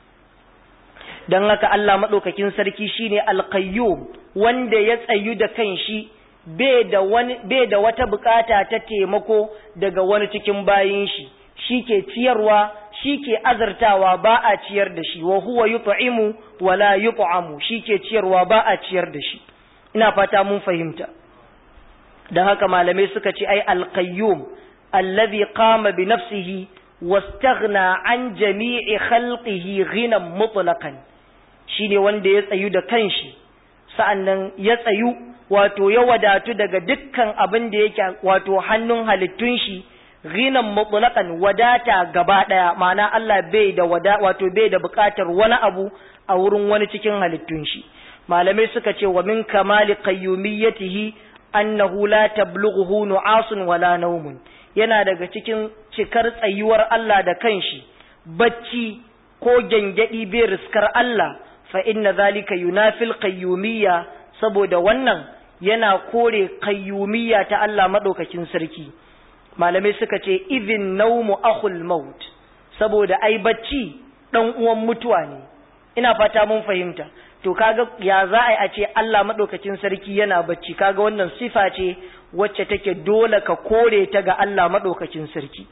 S1: don haka Allah maɗaukakin sarki shine alqayyum wanda ya tsayu da kanshi bai da wani bai da wata bukata ta taimako daga wani cikin bayin shi shike ciyarwa shike azartawa ba a ciyar da shi wa huwa yut'imu wa la yut'amu shike ciyarwa ba a ciyar da shi ina fata mun fahimta dan haka malamai suka ce ai alqayyum allazi qama bi nafsihi wastaghna an jami'i khalqihi ghinan mutlaqan shine wanda ya tsayu da kanshi sa'annan ya tsayu wato ya wadatu daga dukkan abin da yake wato hannun halittun shi ghinan mutlaqan wadata gaba daya ma'ana Allah bai da wada wato bai da bukatar wani abu a wurin wani cikin halittun shi malamai suka ce wa min kamali qayyumiyyatihi annahu la tablughu nu'asun wala nawmun yana daga cikin cikar tsayuwar Allah da kanshi bacci ko gengedi bai riskar Allah fa inna zalika yunafil qayyumiyya saboda wannan yana kore qayyumiyya ta Allah madaukakin sarki malamai suka ce idhin naumu akhul maut saboda ai bacci dan uwan mutuwa ne ina fata mun fahimta to kaga ya za a yi a ce Allah madaukakin sarki yana bacci kaga wannan sifa ce wacce take dole ka kore ta ga Allah madaukakin sarki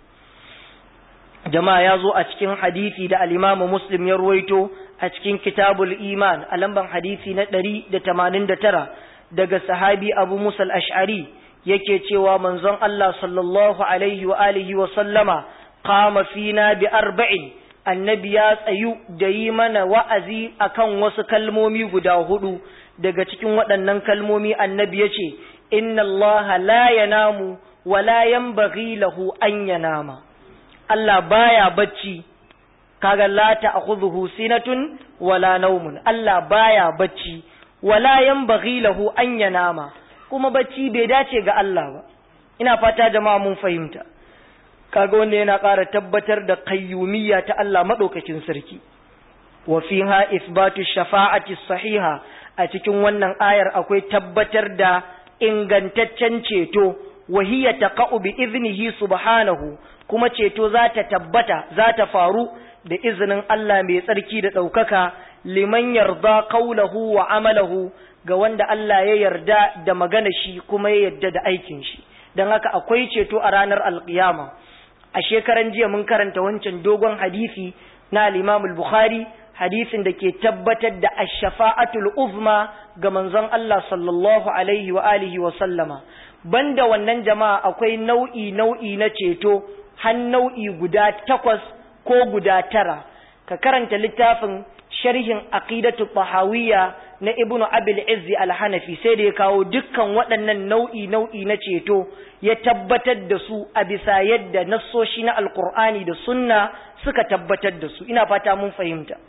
S1: jama'a ya zo a cikin hadisi da al-Imam Muslim ya ruwaito a cikin Kitabul Iman a lamban hadisi na 189 daga sahabi Abu Musa al-Ash'ari yake cewa manzon Allah sallallahu alaihi wa alihi wa sallama qama fina bi arba'in annabi ya tsayu da yi mana wa'azi akan wasu kalmomi guda hudu daga cikin waɗannan kalmomi annabi ya ce inna Allah la yanamu wa la yanbaghi lahu an yanama Allah baya bacci kaga la ta'khudhuhu sinatun wala naumun Allah baya bacci wala yanbaghi lahu an yanama kuma bacci bai dace ga Allah ba ina fata jama'a mun fahimta kaga wanda yana ƙara tabbatar da qayyumiyya ta Allah madaukakin sarki wa fiha isbatu shafa'ati sahiha a cikin wannan ayar akwai tabbatar da ingantaccen ceto wa hiya taqa'u bi iznihi subhanahu kuma ceto za ta tabbata za ta faru da izinin Allah mai tsarki da ɗaukaka liman yarda qawlahu wa amalahu ga wanda Allah ya yarda da magana shi kuma ya yarda da aikin shi don haka akwai ceto a ranar alkiyama a shekaran jiya mun karanta wancan dogon hadisi na al-Imam al-Bukhari hadisin da ke tabbatar da ash-shafa'atul uzma ga manzon Allah sallallahu alaihi wa alihi wa sallama banda wannan jama'a akwai nau'i nau'i na ceto har nau'i guda takwas ko guda tara ka karanta littafin sharhin aqidatu tahawiyya na ibnu abil izzi al-hanafi sai da ya kawo dukkan waɗannan nau'i nau'i na ceto ya tabbatar da su a bisa yadda nassoshi na alqur'ani da sunna suka tabbatar da su ina fata mun fahimta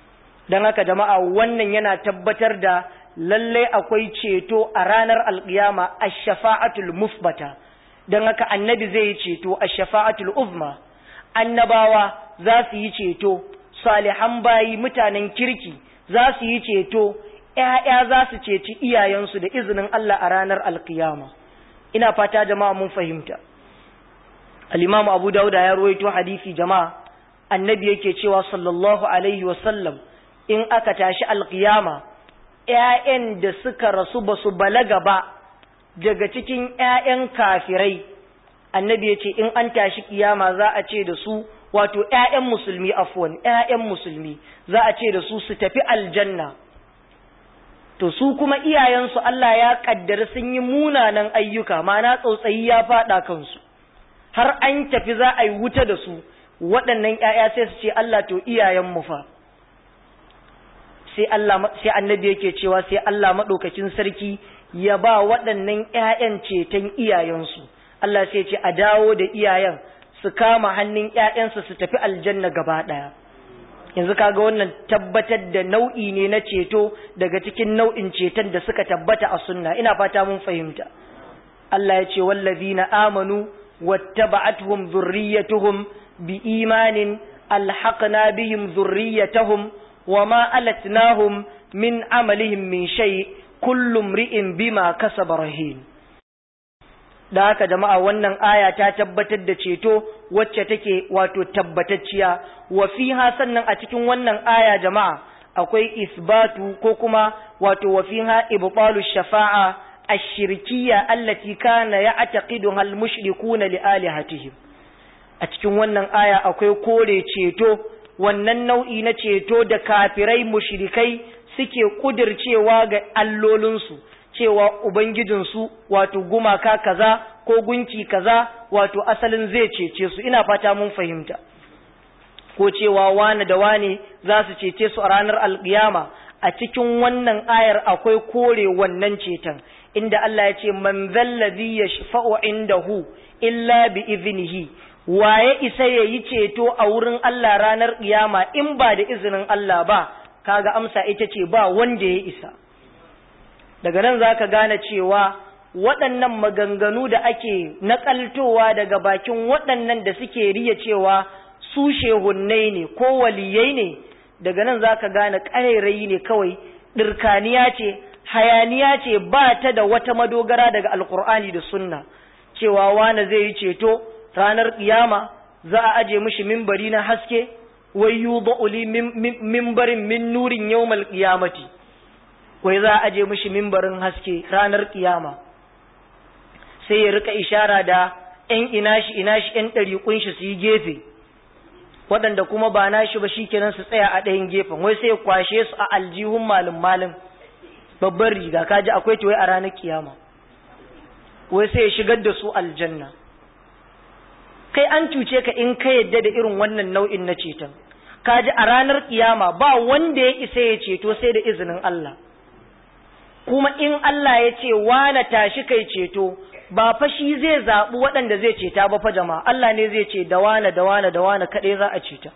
S1: dan haka jama'a wannan yana tabbatar da lallai akwai ceto a ranar alqiyama ash-shafa'atul musbata dan haka annabi zai yi ceto ash-shafa'atul uzma annabawa za su yi ceto salihan bayi mutanen kirki za su yi ceto ‘ya'ya za su ceci iyayensu da izinin Allah a ranar alkiyama ina fata jama'a mun fahimta al'imamu abu dauda ya ruwaito hadisi jama'a annabi yake cewa sallallahu alaihi wasallam in aka tashi alkiyama ‘ya'yan da suka rasu ba su balaga ba daga cikin ‘ya'yan kafirai annabi ya ce in an tashi kiyama za a ce da su wato ƴaƴan musulmi afwan ƴaƴan musulmi za a ce da su su tafi aljanna to su kuma iyayensu Allah ya kaddara sun yi munanan ayyuka mana tsautsayi ya faɗa kansu har an tafi za a yi wuta da su waɗannan ƴaƴa sai su ce Allah to iyayenmu fa sai Allah sai annabi yake cewa sai Allah madaukakin sarki ya ba waɗannan ƴaƴan ceton iyayensu Allah sai ce a dawo da iyayen su kama hannun ƴaƴansu su tafi aljanna gaba ɗaya yanzu kaga wannan tabbatar da nau'i ne na ceto daga cikin nau'in ceton da suka tabbata a sunna ina fata mun fahimta Allah ya ce wallazina amanu wattaba'atuhum dhurriyyatuhum biimanin alhaqna bihim dhurriyyatahum wama alatnahum min amalihim min shay kullu imri'in bima kasaba rahin da haka jama'a wannan aya ta tabbatar da ceto wacce take wato tabbatacciya wa fiha sannan a cikin wannan aya jama'a akwai isbatu ko kuma wato wa fiha ibtalu shafa'a ash-shirkiyya allati kana ya'taqiduha al-mushrikuna li alihatihim a cikin wannan aya akwai kore ceto wannan nau'i na ceto da kafirai mushrikai suke kudircewa ga allolinsu cewa Ubangijinsu wato gumaka kaza ko gunki kaza wato asalin zai cece su ina fata mun fahimta ko cewa wane da wane za su cece su a ranar alkiyama a cikin wannan ayar akwai kore wannan ceton inda Allah ya ce man zallazi yashfa'u indahu illa bi iznihi waye isa yayi ceto a wurin Allah ranar kiyama in ba da izinin Allah ba kaga amsa ita ce ba wanda ya isa daga nan za ka gane cewa waɗannan maganganu da ake naƙaltowa daga bakin waɗannan da suke riya cewa su shehunnai ne ko waliyai ne daga nan za ka gane ƙarairayi ne kawai ɗirkaniya ce hayaniya ce ba ta da wata madogara daga alkur'ani da sunna cewa wane zai yi ceto ranar ƙiyama za a aje mishi mimbari na haske wai yu ba'uli mimbarin min nurin yawmal ƙiyamati wai za a aje mishi mimbarin haske ranar kiyama sai ya rika ishara da ‘yan inashi inashi ‘yan ɗariƙun shi su yi gefe waɗanda kuma ba nashi ba shi kenan su tsaya a ɗayan gefen wai sai ya kwashe su a aljihun malin malin babban riga kaji akwai ta wai a ranar kiyama wai sai ya shigar da su aljanna kai an cuce ka in ka yadda da irin wannan nau'in na ceton kaji a ranar kiyama ba wanda ya isa ya ceto sai da izinin Allah kuma in Allah ya ce wane tashi kai ceto ba fa shi zai zaɓi waɗanda zai ceta ba fa jama'a Allah ne zai ce da wane da wane da wane kaɗai za a ceta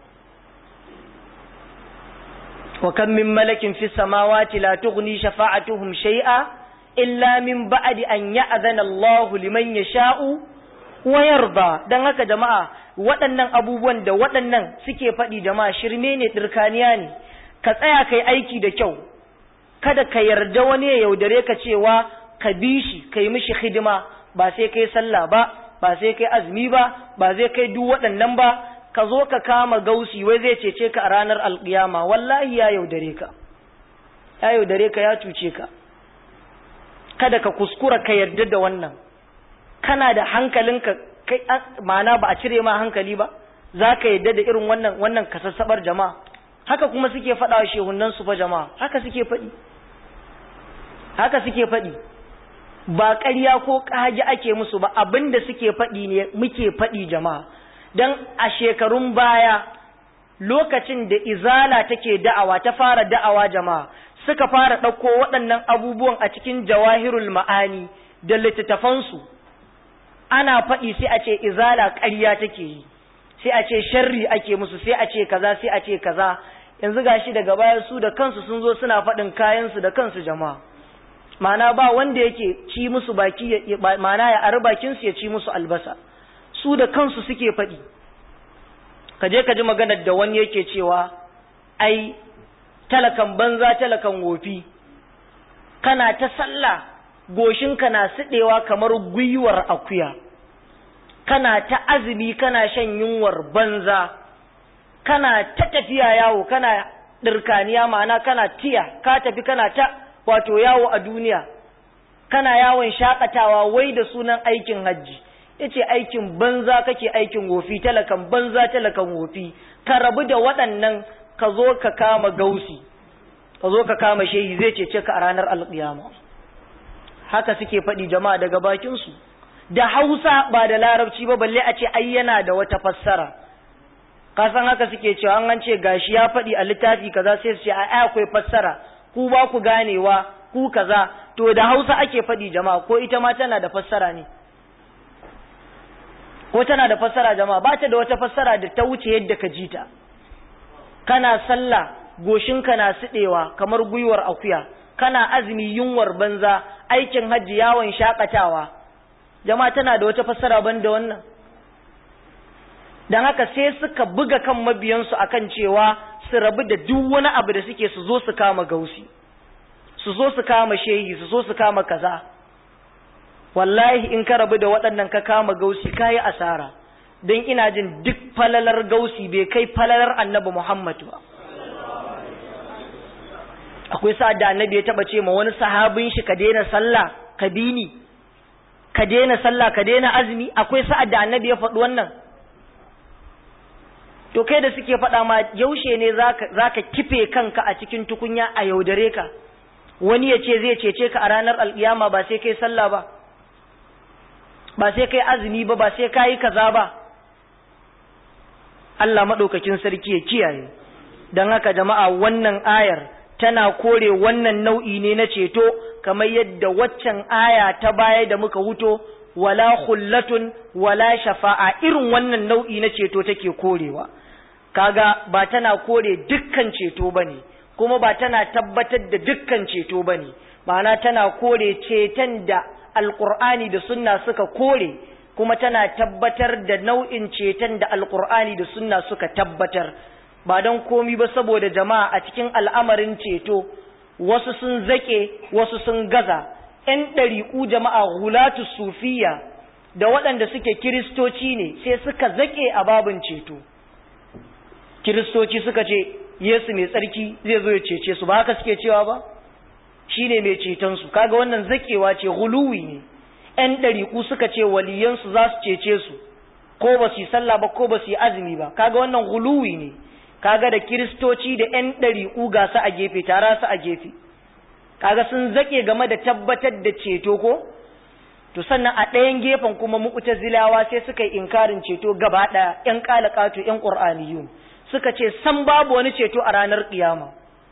S1: wa kan min malakin fi samawati la tughni shafa'atuhum shay'a illa min ba'di an ya'zana Allah liman yasha'u wa yarda dan haka jama'a waɗannan abubuwan da waɗannan suke faɗi jama'a shirme ne dirkaniya ne ka tsaya kai aiki da kyau kada ka yarda wani ya yaudare ka cewa ka bi shi ka yi mishi hidima ba sai kai sallah ba ba sai kai azumi ba ba zai kai duk waɗannan ba ka zo ka kama gausi wai zai cece ka a ranar alƙiyama wallahi ya yaudare ka ya yaudare ka ya cuce ka kada ka kuskura ka yarda da wannan kana da hankalinka kai ma'ana ba a cire ma hankali ba za ka yarda da irin wannan wannan kasassabar jama'a haka kuma suke faɗa wa shehunan su fa jama'a haka suke faɗi haka suke faɗi ba ƙarya ko ƙage ake musu ba abinda suke faɗi ne muke faɗi jama'a dan a shekarun baya lokacin da izala take da'awa ta fara da'awa jama'a suka fara ɗauko waɗannan abubuwan a cikin jawahirul ma'ani da littattafansu ana faɗi sai a ce izala ƙarya take yi sai a ce sharri ake musu sai a ce kaza sai a ce kaza yanzu gashi daga baya su da kansu sun zo suna faɗin kayansu da kansu jama'a ma'ana ba wanda yake ci musu baki ma'ana ya ari bakinsu ya ci musu albasa su da kansu suke faɗi ka je ka ji maganar da wani yake cewa ai talakan banza talakan wofi kana ta sallah goshinka na siɗewa kamar gwiwar akuya kana ta azumi kana shan yunwar banza kana ta tafiya yawo kana ɗirkaniya ma'ana kana tiya ka tafi kana ta wato yawo a duniya kana yawon shakatawa wai da sunan aikin hajji yace aikin banza kake aikin wofi talakan banza talakan wofi ka rabu da waɗannan ka zo ka kama gausi ka zo ka kama shehi zai cece ka a ranar alƙiyama haka suke faɗi jama'a daga bakinsu da hausa ba da larabci ba balle a ce ai yana da wata fassara ka san haka suke cewa an an ce gashi ya faɗi a littafi kaza sai su ce ai akwai fassara ku ba ku ganewa ku kaza to da hausa ake faɗi jama'a ko ita ma tana da fassara ne ko tana da fassara jama'a ba ta da wata fassara da ta wuce yadda ka ji ta kana sallah goshinka na siɗewa kamar gwiwar akuya kana azumi yunwar banza aikin hajji yawon shakatawa jama'a tana da wata fassara ban da wannan don haka sai suka buga kan mabiyansu akan cewa su rabu da duk wani abu da suke su zo su kama gausi su zo su kama shehi su zo su kama kaza wallahi in ka rabu da waɗannan ka kama gausi ka yi asara don ina jin duk falalar gausi bai kai falalar annabi muhammad ba akwai sa'ad da annabi ya taba ce ma wani sahabin shi ka daina sallah ka bi ni ka daina sallah ka daina azumi akwai sa'ad da annabi ya faɗi wannan to kai da suke faɗa ma yaushe ne zaka kife kanka a cikin tukunya a yaudare ka wani ya ce zai cece ka a ranar alƙiyama ba sai kai sallah ba ba sai kai azumi ba ba sai kai kaza ba Allah maɗaukakin sarki ya kiyaye don haka jama'a wannan ayar tana kore wannan nau'i ne na ceto kamar yadda waccan aya ta baya da muka wuto wala khullatun wala shafa'a irin wannan nau'i na ceto take korewa kaga ba tana kore dukkan ceto bane kuma ba tana tabbatar da dukkan ceto bane ma'ana tana kore ceton da alqur'ani da sunna suka kore kuma tana tabbatar da nau'in ceton da alqur'ani da sunna suka tabbatar ba don komi ba saboda jama'a a cikin al'amarin ceto wasu sun zake wasu sun gaza ‘yan ɗariƙu jama'a hulatu sufiya da waɗanda suke kiristoci ne sai suka zake a babin ceto kiristoci suka ce yesu mai tsarki zai zo ya cece su ba haka suke cewa ba shi ne mai cetonsu kaga wannan zakewa ce huluwi ne ‘yan ɗariƙu suka ce waliyansu za su cece su ko ba su yi sallah ba ko ba su yi azumi ba kaga wannan huluwi ne kaga da kiristoci da ‘yan ɗari'u ga su a gefe tara su a gefe kaga sun zaƙe game da tabbatar da ceto ko to sannan a ɗayan gefen kuma mu'tazilawa sai suka yi inkarin ceto gaba ɗaya ‘yan ƙalaƙato ‘yan ƙur'aniyun suka ce san babu wani ceto a ranar ƙiyama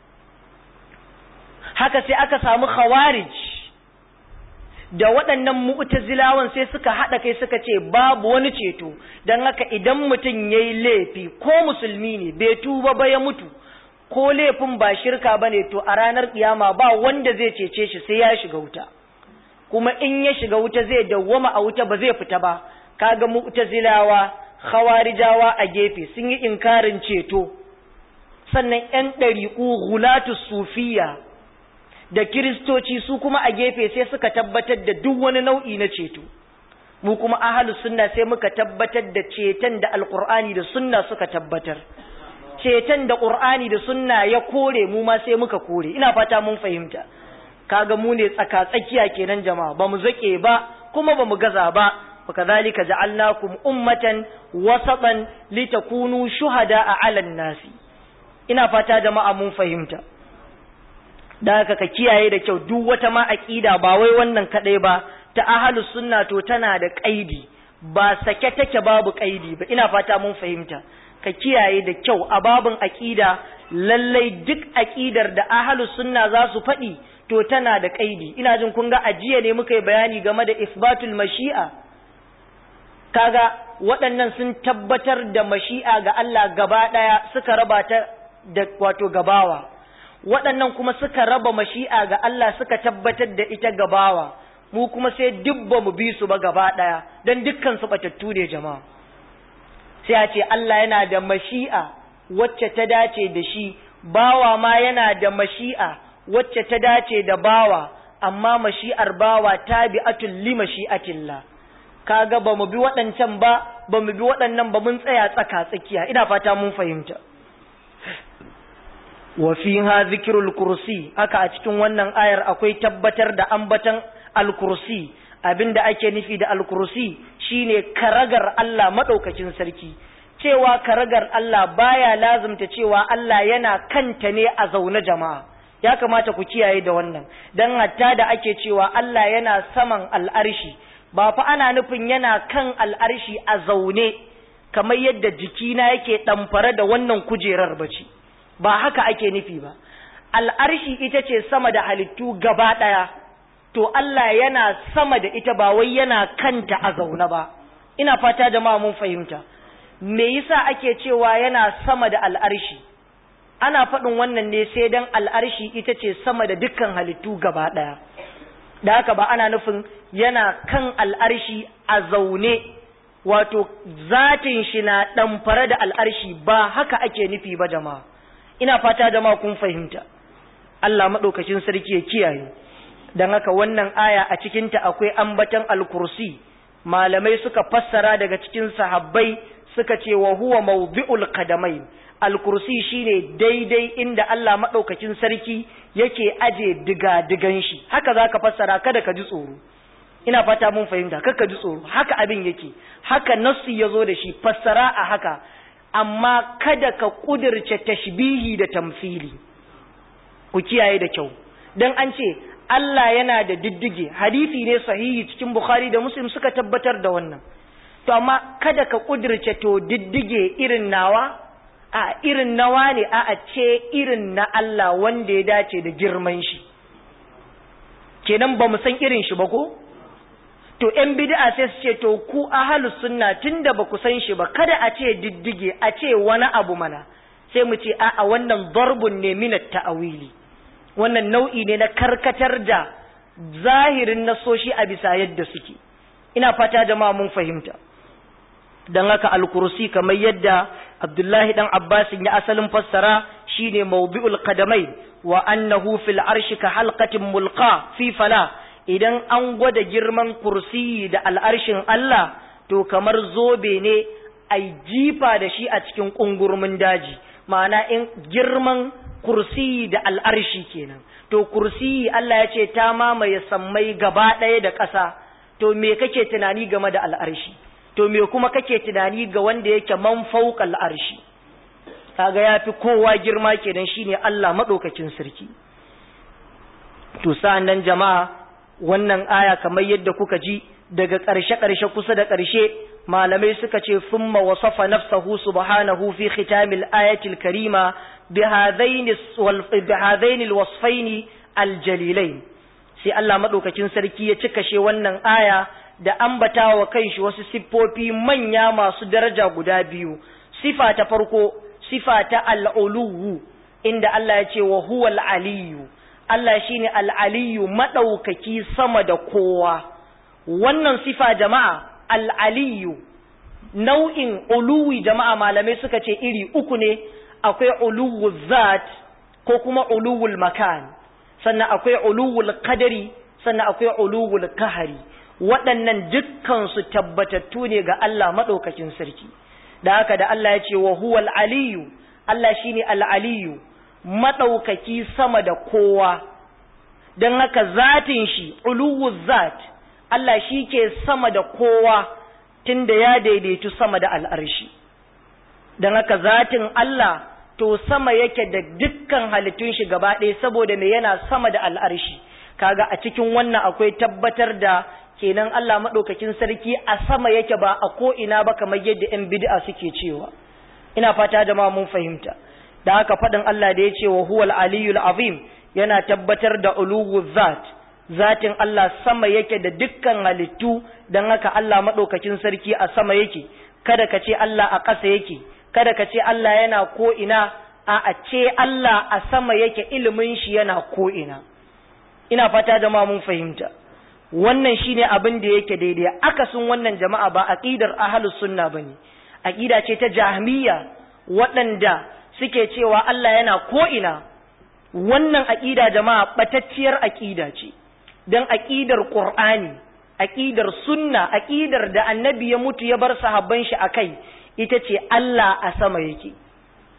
S1: haka sai aka samu khawarij da waɗannan mu'tazilawan sai suka haɗa kai suka ce babu wani ceto don haka idan mutum ya yi laifi ko musulmi ne bai tuba ba ya mutu ko laifin ba shirka ba ne to a ranar kiyama ba wanda zai cece shi sai ya shiga wuta kuma in ya shiga wuta zai dawwama a wuta ba zai fita ba kaga mu'tazilawa khawarijawa a gefe sun yi inkarin ceto sannan yan ɗariƙu hulatu sufiya da kiristoci su kuma a gefe sai suka tabbatar da duk wani nau'i na ceto mu kuma ahalu sunna sai muka tabbatar da ceton da alqur'ani da sunna suka tabbatar ceton da qur'ani da sunna ya kore mu ma sai muka kore ina fata mun fahimta kaga mu ne tsaka tsakiya kenan jama'a ba mu zake ba kuma ba mu gaza ba وكذلك جعلناكم أمة وسطا لتكونوا شهداء على الناس ina fata jama'a mun fahimta da haka ka kiyaye da kyau duk wata ma aqida ba wai wannan kadai ba ta ahlus sunna to tana da kaidi ba sake take babu kaidi ba ina fata mun fahimta ka kiyaye da kyau a babun aqida lallai duk aqidar da ahlus sunna za su faɗi to tana da kaidi ina jin kun ga ajiya ne muka yi bayani game da isbatul mashi'a kaga waɗannan sun tabbatar da mashi'a ga Allah gaba ɗaya suka raba ta da wato gabawa waɗannan kuma suka raba mashi'a ga Allah suka tabbatar da ita gabawa mu kuma sai dubba mu bi su ba gaba ɗaya don dukkan su batattu ne jama'a sai a ce Allah yana da mashi'a wacce ta dace da shi bawa ma yana da mashi'a wacce ta dace da bawa amma mashi'ar bawa tabi'atul li mashi'atillah kaga ba mu bi waɗancan ba ba mu bi waɗannan ba mun tsaya tsaka tsakiya ina fata mun fahimta wa fiha zikrul kursi haka a cikin wannan ayar akwai tabbatar da ambatan al-kursi abinda ake nufi da al-kursi shine karagar Allah madaukakin sarki cewa karagar Allah baya lazumta cewa Allah yana kanta ne a zaune jama'a ya kamata ku kiyaye da wannan dan hatta da ake cewa Allah yana saman al'arshi ba fa ana nufin yana kan al'arshi a zaune kamar yadda jikina yake ɗamfare da wannan kujerar bace ba haka ake nufi ba al'arshi ita ce sama da halittu gaba ɗaya to Allah yana sama da ita ba wai yana kanta a zaune ba ina fata jama'a mun fahimta me yasa ake cewa yana sama da al'arshi ana faɗin wannan ne sai dan al'arshi ita ce sama da dukkan halittu gaba ɗaya da haka ba ana nufin yana kan al'arshi a zaune wato zatin shi na ɗamfare da al'arshi ba haka ake nufi ba jama'a ina fata jama'a kun fahimta Allah maɗaukacin sarki ya kiyaye don haka wannan aya a cikinta akwai ambatan al-kursi malamai suka fassara daga cikin sahabbai suka ce wa huwa mawdi'ul qadamai al-kursi shine daidai inda Allah madaukakin sarki yake aje diga-digan shi haka zaka fassara kada ka ji tsoro ina fata mun fahimta kada ka ji tsoro haka abin yake haka nassu yazo da shi fassara a haka amma kada ka kudirce tashbihi da tamfili ku kiyaye da kyau dan an ce Allah yana da diddige hadisi ne sahihi cikin Bukhari da Muslim suka tabbatar da wannan to amma kada ka kudirce to diddige irin nawa a irin nawa ne a a ce irin na Allah wanda ya dace da girman shi kenan ba mu san irin shi ba ko to ‘yan bid'a sai su ce to ku ahalus sunna tunda ba ku san shi ba kada a ce diddige a ce wani abu mana sai mu ce a'a wannan darbun ne minat ta'awili wannan nau'i ne na karkatar da zahirin nasoshi a bisa yadda suke ina fata jama'a mun fahimta dan haka al-kursi kamar yadda Abdullahi dan Abbas ya asalin fassara shine mawdi'ul qadamai wa annahu fil arshi ka halqatin mulqa fi fala idan an gwada girman kursi da al'arshin Allah to kamar zobe ne ai jifa da shi a cikin kungurmin daji ma'ana in girman kursi da al'arshi kenan to kursi Allah ya ce ta mamaye sammai gaba ɗaya da ƙasa to me kake tunani game da al'arshi to me kuma kake tunani ga wanda yake man fauka al'arshi kaga ya fi kowa girma kenan shine Allah maɗaukakin sarki to sa'an nan jama'a wannan aya kamar yadda kuka ji daga ƙarshe-ƙarshe kusa da ƙarshe malamai suka ce summa wasafa nafsahu subhanahu fi khitamil ayatil karima bihadaini alwasfaini aljalilain sai Allah madaukakin sarki ya cika she wannan aya da ambatawa kanshi wasu siffofi manya masu daraja guda biyu sifa ta farko sifa ta al'uluwu inda Allah ya ce wa huwa al'aliyu Allah shine al'aliyu madaukaki sama da kowa wannan sifa jama'a al'aliyu nau'in uluwi jama'a malamai suka ce iri uku ne akwai uluwul zat ko kuma uluwul makan sannan akwai uluwul qadari sannan akwai uluwul kahari waɗannan dukkansu tabbatattu ne ga Allah maɗaukakin sarki da haka da Allah ya ce wa huwal aliyu Allah shine al-aliyu maɗaukaki sama da kowa don haka zatin shi uluwul zat Allah shi ke sama da kowa tunda ya daidaitu sama da al'arshi don haka zatin Allah to sama yake da dukkan halittun shi gaba ɗaya saboda me yana sama da al'arshi kaga a cikin wannan akwai tabbatar da kenan Allah maɗaukakin sarki a sama yake ba a ko ina ba kamar yadda ‘yan bid'a suke cewa ina fata da ma mun fahimta da haka faɗin Allah da ya ce wa huwal aliyul azim yana tabbatar da uluwu zat zatin Allah sama yake da dukkan halittu don haka Allah maɗaukakin sarki a sama yake kada ka ce Allah a ƙasa yake kada ka ce Allah yana ko ina a a ce Allah a sama yake ilimin shi yana ko ina ina fata da ma mun fahimta wannan shine abin da yake daidai akasin wannan jama'a ba aqidar ahlus sunna bane aqida ce ta jahmiya waɗanda suke cewa Allah yana ko ina wannan aqida jama'a batacciyar aqida ce dan aqidar qur'ani aqidar sunna aqidar da annabi ya mutu ya bar sahabban shi akai ita ce Allah a sama yake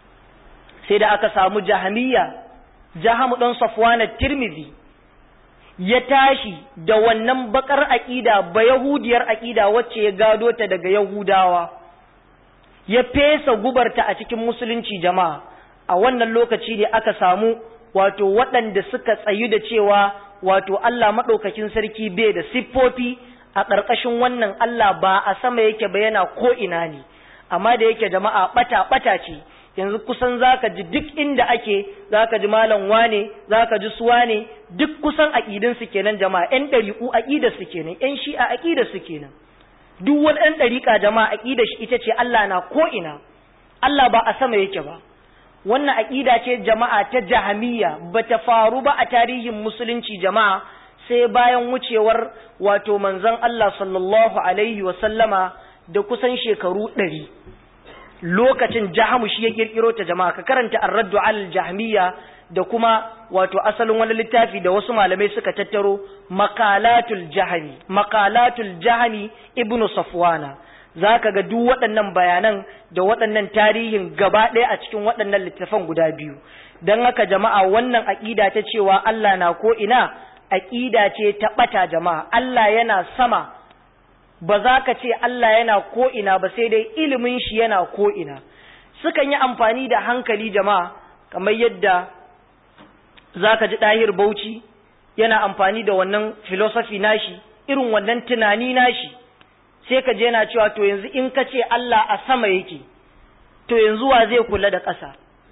S1: sai da aka samu jahmiya jahamu dan safwan at-tirmidhi ya tashi da wannan bakar aƙida ba yahudiyar aƙida wacce ya gado ta daga yahudawa ya fesa gubarta a cikin musulunci jama'a a wannan lokaci ne aka samu wato waɗanda suka tsayu da cewa wato Allah maɗaukakin sarki bai da siffofi a ƙarƙashin wannan Allah ba a sama yake ba yana ko ina ne amma da yake jama'a ɓata ɓata ce yanzu kusan zaka ji duk inda ake zaka ji malam wane zaka ji suwa ne duk kusan aƙidin su kenan jama'a ƴan ɗariƙu aƙidar su kenan ƴan shi'a aƙidar su kenan duk wani ɗan ɗariƙa jama'a aƙidar shi ita ce Allah na ko ina Allah ba a sama yake ba wannan aƙida ce jama'a ta jahamiyya bata faru ba a tarihin musulunci jama'a sai bayan wucewar wato manzon Allah sallallahu alaihi wa sallama da kusan shekaru ɗari lokacin jahamu shi ya kirkiro ta jama'a ka karanta ar-raddu al jahmiya da kuma wato asalin wani littafi da wasu malamai suka tattaro makalatul jahmi makalatul jahmi ibnu safwana zaka ga duk waɗannan bayanan da waɗannan tarihin gaba ɗaya a cikin waɗannan littafan guda biyu dan haka jama'a wannan aqida ta cewa Allah na ko ina aqida ce ta bata jama'a Allah yana sama ba za ka ce Allah yana ko'ina ba sai dai ilimin shi yana ko'ina sukan yi amfani da hankali jama'a kamar yadda za ka ji ɗahir bauchi yana amfani da wannan filosofi nashi irin wannan tunani nashi sai ka je yana cewa to yanzu in ka ce Allah a sama yake to yanzu wa zai kula da ƙasa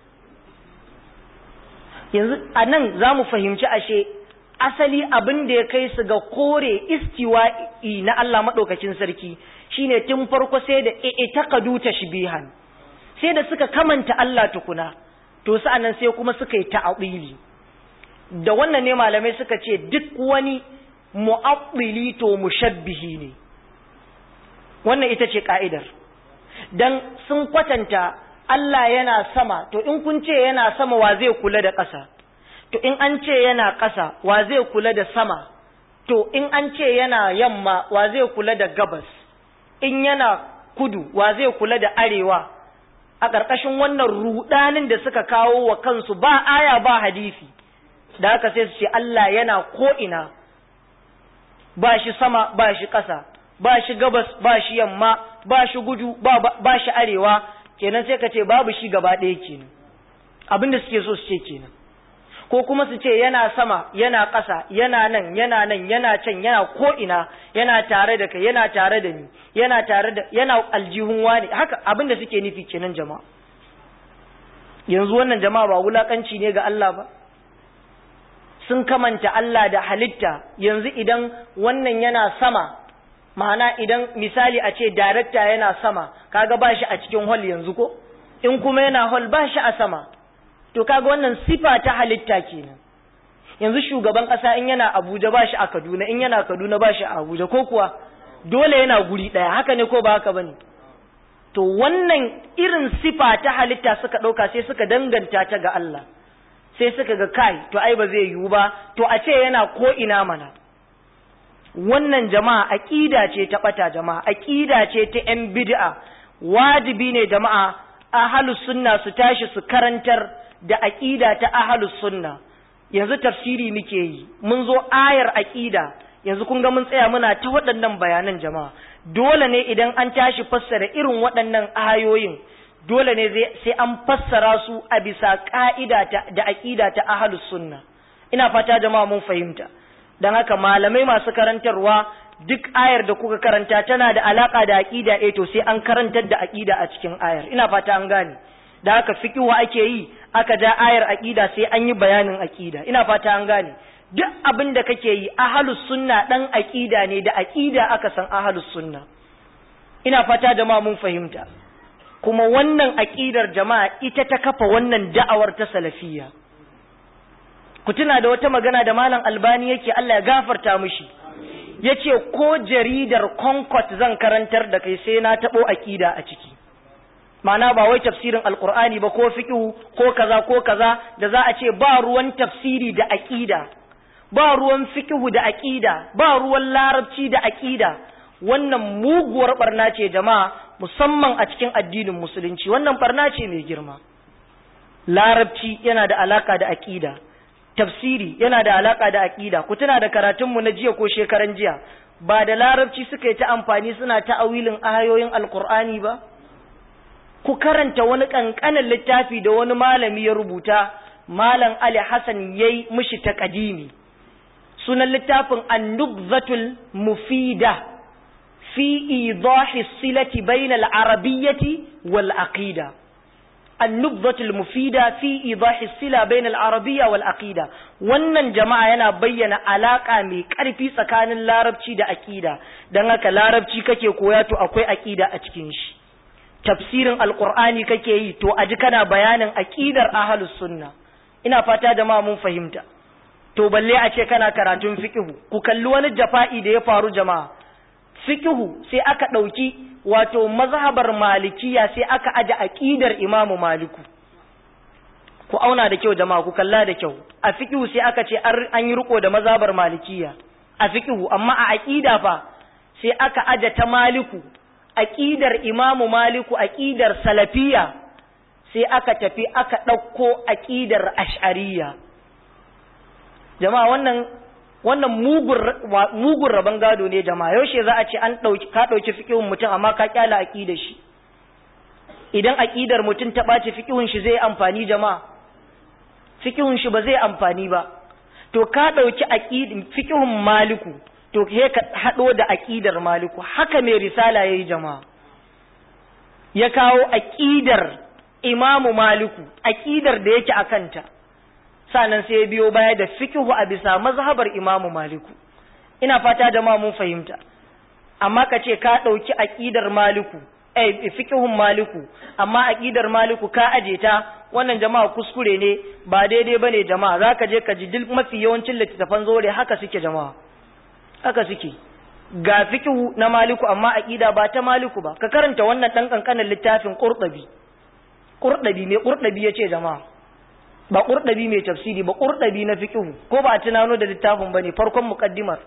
S1: yanzu a nan za mu fahimci ashe asali abin da ya kai su ga kore istiwa'i na Allah maɗaukacin sarki shine tun farko sai da i'taqadu tashbihan sai da suka kamanta Allah tukuna to sa'annan sai kuma suka yi ta'awili da wannan ne malamai suka ce duk wani mu'attili to mushabbihi ne wannan ita ce ka'idar dan sun kwatanta Allah yana sama to in kun ce yana sama wa zai kula da ƙasa to in an ce yana ƙasa wa zai kula da sama to in an ce yana yamma wa zai kula da gabas in yana kudu wa zai kula da arewa a ƙarƙashin wannan rudanin da suka kawo wa kansu ba aya ba hadisi da haka sai su ce Allah yana ko'ina ba shi sama ba shi ƙasa ba shi gabas ba shi yamma ba shi gudu ba shi arewa kenan sai ka ce babu shi gaba ɗaya kenan abin da suke so su ce kenan ko kuma su ce yana sama yana ƙasa yana nan yana nan yana can yana ko'ina yana tare da kai yana tare da ni yana tare da yana aljihun wani haka abin da suke nufi kenan jama'a yanzu wannan jama'a ba wulakanci ne ga Allah ba sun kamanta Allah da halitta yanzu idan wannan yana sama ma'ana idan misali a ce darakta yana sama kaga ba shi a cikin hall yanzu ko in kuma yana hall ba shi a sama to kaga wannan sifa ta halitta kenan yanzu shugaban kasa in yana Abuja ba shi a Kaduna in yana Kaduna ba shi a Abuja ko kuwa dole yana guri daya haka ne ko ba haka bane to wannan irin sifa ta halitta suka dauka sai suka danganta ta ga Allah sai suka ga kai to ai ba zai yiwu ba to a ce yana ko ina mana wannan jama'a aqida ce ta bata jama'a aqida ce ta yan bid'a wajibi ne jama'a ahlus sunna su tashi su karantar da aqida ta ahlus sunna yanzu tafsiri muke yi mun zo ayar aqida yanzu kun ga mun tsaya muna ta waɗannan bayanan jama'a dole ne idan an tashi fassara irin waɗannan ayoyin dole ne sai an fassara su a bisa ka'ida da aqida ta ahlus sunna ina fata jama'a mun fahimta dan haka malamai masu karantarwa duk ayar da kuka karanta tana da alaka da aqida eh to sai an karantar da aqida a cikin ayar ina fata an gane da haka fiqhu ake yi aka ja ayar aqida sai an yi bayanin aqida ina fata an gane duk abin da kake yi ahlus sunna dan aqida ne da aqida aka san ahlus sunna ina fata jama'a mun fahimta kuma wannan aqidar jama'a ita ta kafa wannan da'awar ta salafiyya ku tuna da wata magana da malam albani yake Allah ya gafarta mishi yace ko jaridar concord zan karantar da kai sai na tabo aqida a ciki ma'ana ba wai tafsirin alqur'ani ba ko fiqhu ko kaza ko kaza da za a ce ba ruwan tafsiri da aqida ba ruwan fiqhu da aqida ba ruwan larabci da aqida wannan muguwar barna ce jama'a musamman a cikin addinin musulunci wannan barna ce mai girma larabci yana da alaka da aqida tafsiri yana da alaka da aqida ku tuna da karatunmu na jiya ko shekaran jiya ba da larabci suka yi ta amfani suna ta'awilin ayoyin alqur'ani ba ku karanta wani kankanin littafi da wani malami ya rubuta malam Ali Hassan yayi mishi taqdimi sunan littafin an-nubzatul mufida fi idahi silati bainal arabiyyati wal aqida an-nubzatul mufida fi idahi sila bainal arabiyya wal aqida wannan jama'a yana bayyana alaka mai karfi tsakanin larabci da aqida dan haka larabci kake koya to akwai aqida a cikin shi tafsirin alqur'ani kake yi to aji kana bayanin aqidar ahlus sunna ina fata da ma mun fahimta to balle a ce kana karatun fiqhu ku kalli wani jafa'i da ya faru jama'a fiqhu sai aka dauki wato mazhabar malikiya sai aka aje aqidar imamu maliku ku auna da kyau jama'a ku kalla da kyau a fiqhu sai aka ce an yi riko da mazhabar malikiya a fiqhu amma a aqida fa sai aka aje ta maliku aqidar imamu maliku aqidar salafiya sai aka tafi aka ɗauko aƙidar ash'ariya jama'a wannan wannan mugun rabon gado ne jama'a yaushe za a ce an ɗauki ka ɗauki fikihun mutum amma ka kyala aƙidar shi idan aƙidar mutum ta ɓace fikihun shi zai amfani jama'a fikihun shi ba zai amfani ba to ka ɗauki aƙidin fikihun maliku to ke ka haɗo da aƙidar maliku haka mai risala ya yi jama'a ya kawo aƙidar imamu maliku aƙidar da yake a kanta sannan sai ya biyo baya da fikihu a bisa mazhabar imamu maliku ina fata da mun fahimta amma ka ce ka ɗauki aƙidar maliku eh fikihun maliku amma aƙidar maliku ka aje ta wannan jama'a kuskure ne ba daidai bane jama'a zaka je ka ji duk mafi yawancin littattafan zore haka suke jama'a haka suke ga fikihu na maliku amma aƙida ba ta maliku ba ka karanta wannan ɗan ƙanƙanin littafin ƙurɗabi ƙurɗabi mai ƙurɗabi ya ce jama'a ba ƙurɗabi mai tafsiri ba ƙurɗabi na fiƙihu ko ba a tunano da littafin ba ne farkon muƙaddimar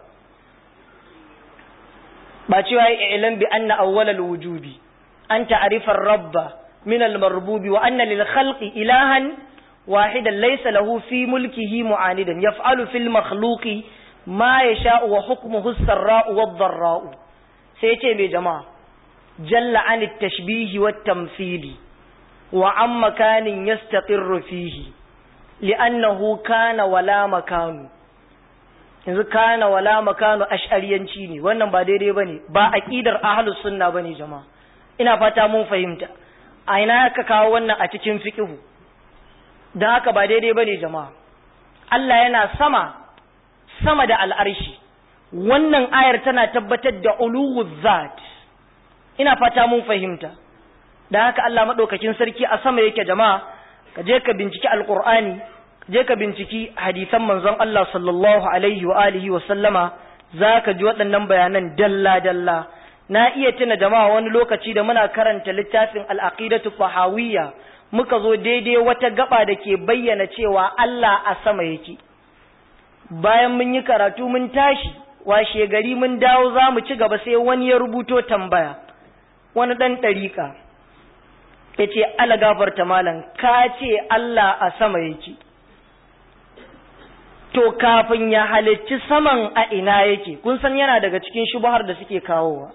S1: ba cewa ya ilan bi anna awwalal wujubi an ta'rifar rabba min al marbubi wa anna lil khalqi ilahan wahidan laysa lahu fi mulkihi mu'anidan yaf'alu fil makhluqi ma yasha'u wa hukmuhu as-sarra'u wad-dharra'u sai ce mai jama'a jalla an at-tashbihi wat-tamthili wa an makanin yastaqirru fihi li'annahu kana wala makanu yanzu kana wala makanu ash'ariyanci ne wannan ba daidai bane ba aqidar ahlus sunna bane jama'a ina fata mun fahimta a ina aka kawo wannan a cikin fiqhu dan haka ba daidai bane jama'a Allah yana sama sama da al'arshi wannan ayar tana tabbatar da uluwuz zat ina fata mun fahimta da haka Allah maɗaukakin sarki a sama yake jama'a ka je ka binciki alƙur'ani ka je ka binciki hadisan manzon Allah sallallahu alaihi wa alihi wa sallama za ka ji waɗannan bayanan dalla dalla na iya tuna jama'a wani lokaci da muna karanta littafin al-aqidatu fahawiyya muka zo daidai wata gaba da ke bayyana cewa Allah a sama yake bayan mun yi karatu mun tashi washe gari mun dawo za mu ci gaba sai wani ya rubuto tambaya wani ɗan ɗariƙa ya ce ala gafarta malam ka ce Allah a sama yake to kafin ya halicci saman a ina yake kun san yana daga cikin shubuhar da suke kawowa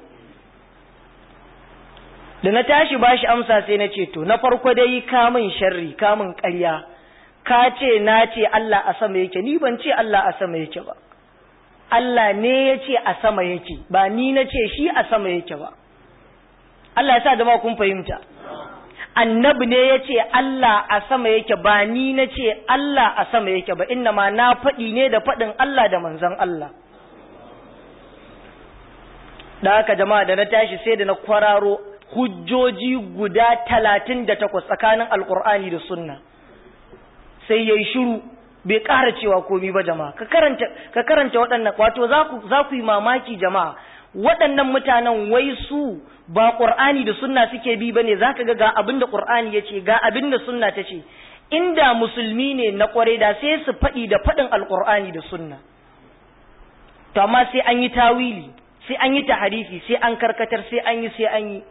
S1: da na tashi bashi amsa sai na ce to na farko dai kamun sharri kamun ƙarya ka ce na ce Allah a sama yake ni ban ce Allah a sama yake ba Allah ne ya ce a sama yake ba ni na ce shi a sama yake ba Allah ya sa jama'a kun fahimta annabi ne ya ce Allah a sama yake ba ni na ce Allah a sama yake ba inna ma na faɗi ne da faɗin Allah da manzon Allah da haka jama'a da na tashi sai da na kwararo hujjoji guda talatin da takwas tsakanin alkur'ani da sunna sai ya yi shiru bai ƙara cewa komi ba jama'a ka karanta waɗannan wato za ku yi mamaki jama'a waɗannan mutanen wai su ba ƙur'ani da sunna suke bi ba ne za ka ga ga abin da ƙur'ani ya ce ga abin da sunna ta ce inda musulmi ne na ƙwarai da sai su faɗi da faɗin alƙur'ani da sunna to amma sai an yi tawili sai an yi taharifi sai an karkatar sai an yi sai an yi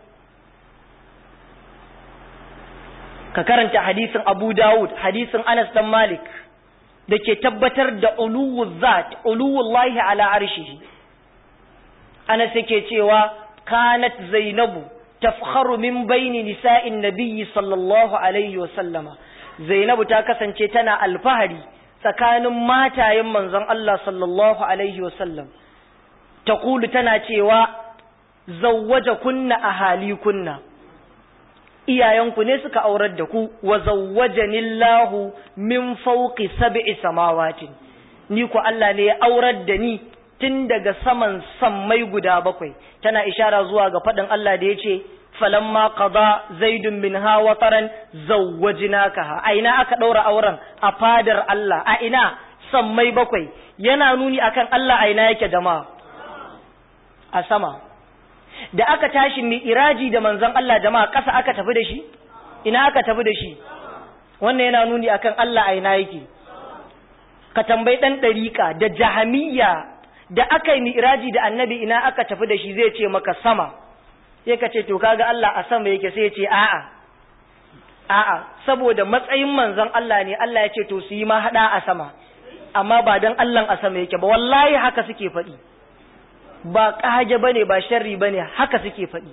S1: ka karanta hadisin abu dawud hadisin anas dan malik da ke tabbatar da uluwul zat uluwullahi ala arshihi ana ke cewa kanat zainabu tafkharu min baini nisa'in nabiyyi sallallahu alaihi wa sallama zainabu ta kasance tana alfahari tsakanin matayen manzon Allah sallallahu alaihi wa sallam taqulu tana cewa zawwaja kunna ahali kunna iyayenku ne suka aurar da ku wa zawwajanillahu min fawqi sab'i samawatin ni ku Allah ne ya aurar da ni tun daga saman sammai guda bakwai tana ishara zuwa ga faɗin Allah da yace falamma qada zaidun minha wataran zawwajnakaha a ina aka ɗaura auren a fadar Allah a ina sammai bakwai yana nuni akan Allah a ina yake jama'a a sama da aka tashi mi iraji da manzon Allah jama'a ƙasa aka tafi da shi ina aka tafi da shi wannan yana nuni akan Allah a ina yake ka tambayi dan ɗariƙa da jahamiyya da aka yi mi iraji da annabi ina aka tafi da shi zai ce maka sama sai ka ce to kaga Allah a sama yake sai ya ce a'a a'a saboda matsayin manzon Allah ne Allah ya ce to su yi ma hada a sama amma ba dan Allah a sama yake ba wallahi haka suke faɗi ba ƙage ba ne ba sharri ba ne haka suke faɗi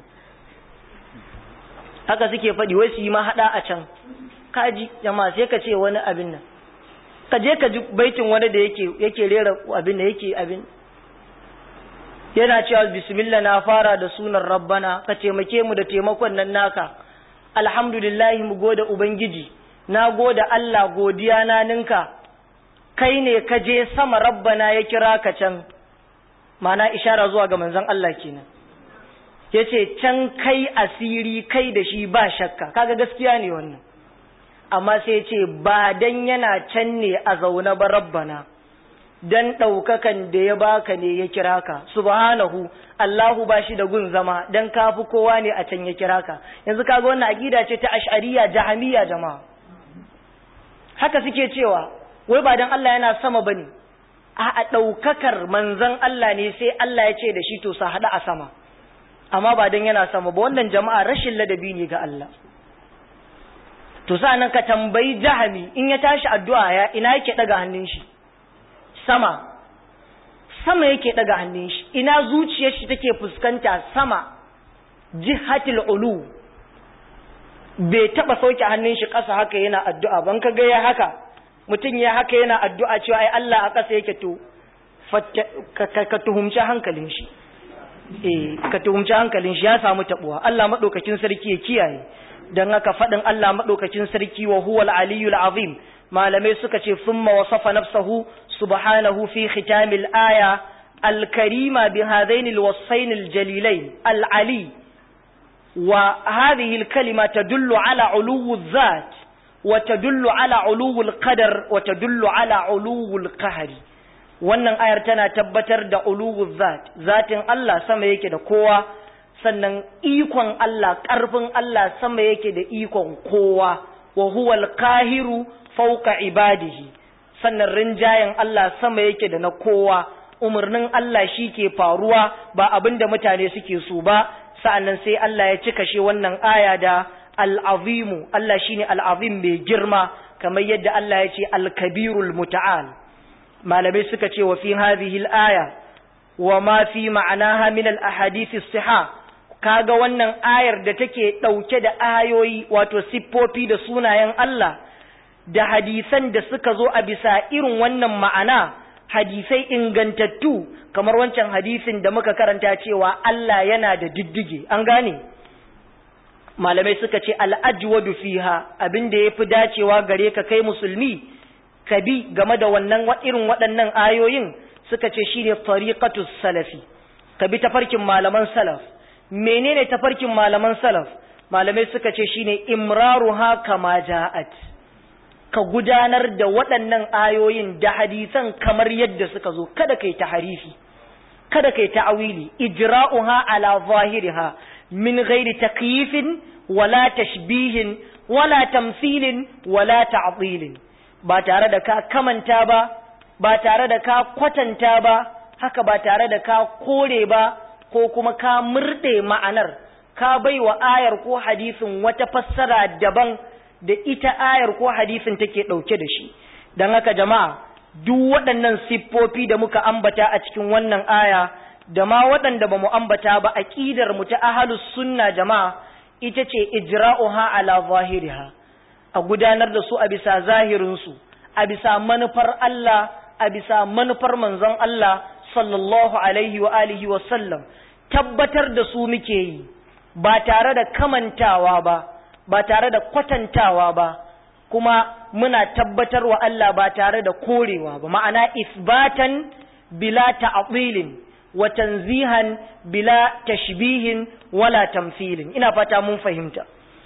S1: haka suke faɗi wai su yi ma haɗa a can kaji jama sai ka ce wani abin nan ka je ka ji baitin wani da yake yake rera abin da yake abin yana cewa bismillah na fara da sunan rabbana ka taimake mu da taimakon nan naka alhamdulillahi mu gode ubangiji na gode Allah godiya na ninka kai ne ka je sama rabbana ya kira ka can mana ishara zuwa ga manzon Allah kenan yace can kai asiri kai da shi ba shakka kaga gaskiya ne wannan amma sai yace ba dan yana can ne a zaune ba rabbana dan ɗaukakan da ya baka ne ya kira ka subhanahu Allahu ba shi da gun zama dan kafi kowa ne a can ya kira ka yanzu kaga wannan aqida ce ta ash'ariyya jahamiyya jama'a haka suke cewa wai ba dan Allah yana sama bane a ɗaukakar manzan Allah ne sai Allah ya ce da shi to sa haɗa a sama amma ba don yana sama ba wannan jama'a rashin ladabi ne ga Allah to nan ka tambayi jahami in ya tashi addu'a ya ina yake ɗaga hannun shi sama sama yake ɗaga hannun shi ina zuciyar shi take fuskanta sama jihatil ulu bai taɓa sauke hannun shi ƙasa haka yana addu'a ban ka ga ya haka mutum ya haka yana addu'a cewa ai Allah a ƙasa yake to ka tuhumci hankalin shi eh ka tuhumci hankalin shi ya samu tabuwa Allah madaukakin sarki ya kiyaye dan haka fadin Allah madaukakin sarki wa huwal aliyul azim malamai suka ce thumma wasafa nafsahu subhanahu fi khitamil aya الكريمة بهذين الوصفين الجليلين العلي وهذه الكلمة تدل على علو الذات وتدل على علو القدر وتدل على علو القهر wannan ayar tana tabbatar da uluwul zat zatin Allah sama yake da kowa sannan ikon Allah ƙarfin Allah sama yake da ikon kowa wa huwal qahiru fawqa ibadihi sannan rinjayen Allah sama yake da na kowa umarnin Allah shi ke faruwa ba abinda mutane suke so ba sa'annan sai Allah ya cika shi wannan aya da al'azimu Allah shi ne al'azim mai girma kamar yadda Allah ya ce al-kabirul muta'al malamai suka ce wa fi hadhihi al-aya wa ma fi ma'anaha min al-ahadith as-siha kaga wannan ayar da take dauke da ayoyi wato siffofi da sunayen Allah da hadisan da suka zo a bisa irin wannan ma'ana hadisai ingantattu kamar wancan hadisin da muka karanta cewa Allah yana da diddige an gane malamai suka ce al'ajwadu fiha abin da ya fi dacewa gare ka kai musulmi ka bi game da wannan irin waɗannan ayoyin suka ce shi ne tariqatus salafi ka bi tafarkin malaman salaf menene tafarkin malaman salaf malamai suka ce shine imraruha kama ja'at ka gudanar da waɗannan ayoyin da hadisan kamar yadda suka zo kada kai taharifi kada kai ta'awili ijra'uha ala zahiriha min ghairi takyifin wala tashbihin wala tamthilin wala ta'dilin ba tare da ka kamanta ba ba tare da ka kwatanta ba haka ba tare da ka kore ba ko kuma ka murde ma'anar ka baiwa ayar ko hadisin wata fassara daban da ita ayar ko hadisin take ɗauke da shi don haka jama'a duk waɗannan siffofi da muka ambata a cikin wannan aya da ma waɗanda ba mu ambata ba aƙidar mu ta ahalus sunna jama'a ita ce ijra'uha ala zahiriha a gudanar da su a bisa zahirinsu a bisa manufar Allah a bisa manufar manzon Allah sallallahu alaihi wa alihi wa sallam tabbatar da su muke yi ba tare da kamantawa ba ba tare da kwatantawa ba kuma muna tabbatar wa Allah ba tare da korewa ba ma'ana isbatan bila ta'dilin wa tanzihan bila tashbihin wala tamthilin ina fata mun fahimta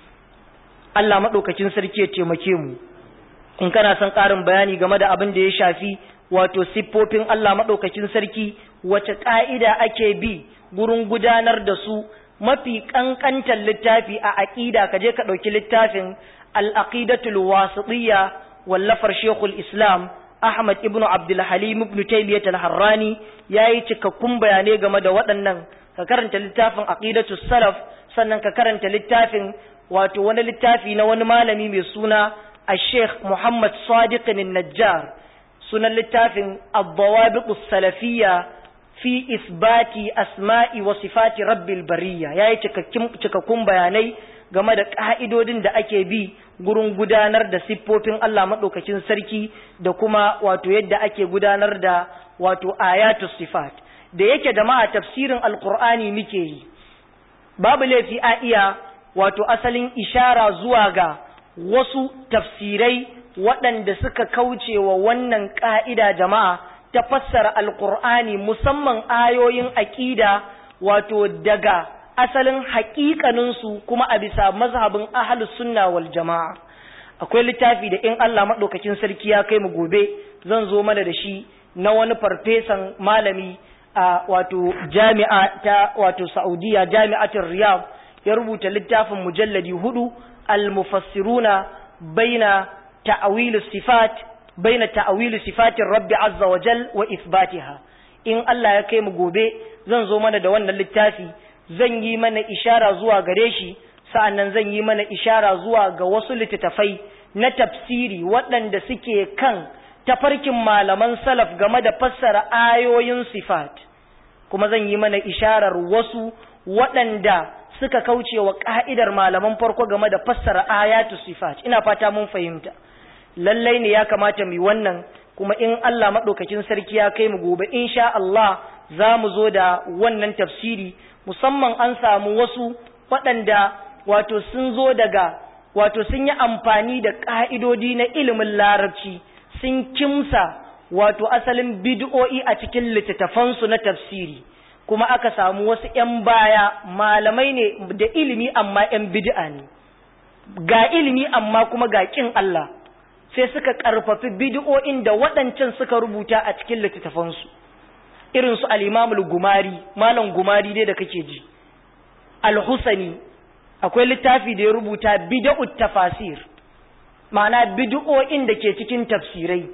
S1: Allah madaukakin sarki ya taimake mu in kana son ƙarin bayani game da abin da ya shafi wato siffofin Allah madaukakin sarki wace ka'ida ake bi gurin gudanar da su mafi kankantar littafi a aqida ka je ka dauki littafin al-aqidatul wasitiyya wallafar Sheikhul Islam Ahmad ibn Abdul Halim ibn Taymiyyah al-Harrani yayi cikakkun bayanai game da waɗannan ka karanta littafin Aqidatus Salaf sannan ka karanta littafin wato wani littafi na wani malami mai suna Al-Sheikh Muhammad Sadiq an-Najjar sunan littafin Ad-Dawabiqus Salafiyya fi isbati asma'i wa sifati Rabbil Bariyya yayi cikakkun bayanai game da ƙa'idodin da ake bi gurin gudanar da siffofin Allah maɗaukacin sarki da kuma wato yadda ake gudanar da wato ayatu sifat da yake jama'a tafsirin alkur'ani muke yi babu laifi a iya wato asalin ishara zuwa ga wasu tafsirai waɗanda suka kauce wa wannan ƙa'ida jama'a ta fassara alkur'ani musamman ayoyin aƙida wato daga asalin haƙiƙaninsu kuma a bisa mazhabin ahalus sunna wal jama'a akwai littafi da in Allah maɗaukakin sarki ya kai mu gobe zan zo mana da shi na wani farfesan malami a wato jami'a ta wato Saudiya jami'atul Riyadh ya rubuta littafin mujalladi hudu al-mufassiruna baina ta'awil sifat baina ta'awil sifatir rabbi azza wa jal wa ithbatiha in Allah ya kai mu gobe zan zo mana da wannan littafi zan yi mana ishara zuwa gare shi sa'annan zan yi mana ishara zuwa ga wasu littattafai na tafsiri waɗanda suke kan tafarkin malaman salaf game da fassara ayoyin sifat kuma zan yi mana isharar wasu waɗanda suka kauce wa ƙa'idar malaman farko game da fassara ayatu sifat ina fata mun fahimta lallai ne ya kamata mu wannan kuma in Allah maɗaukakin sarki ya kai mu gobe insha Allah za mu zo da wannan tafsiri musamman an samu wasu waɗanda wato sun zo daga wato sun yi amfani da ƙa'idodi na ilimin larabci sun kimsa wato asalin bid'o'i a cikin littattafansu na tafsiri kuma aka samu wasu ‘yan baya malamai ne da ilimi amma ‘yan bid'a ne ga ilimi amma kuma ga ƙin Allah sai suka ƙarfafi bid'o'in da waɗancan suka rubuta a cikin littattafansu irin su al-imamul gumari malam gumari dai da kake ji al-husani akwai littafi da ya rubuta bid'ut tafasir ma'ana bid'o'in da ke cikin tafsirai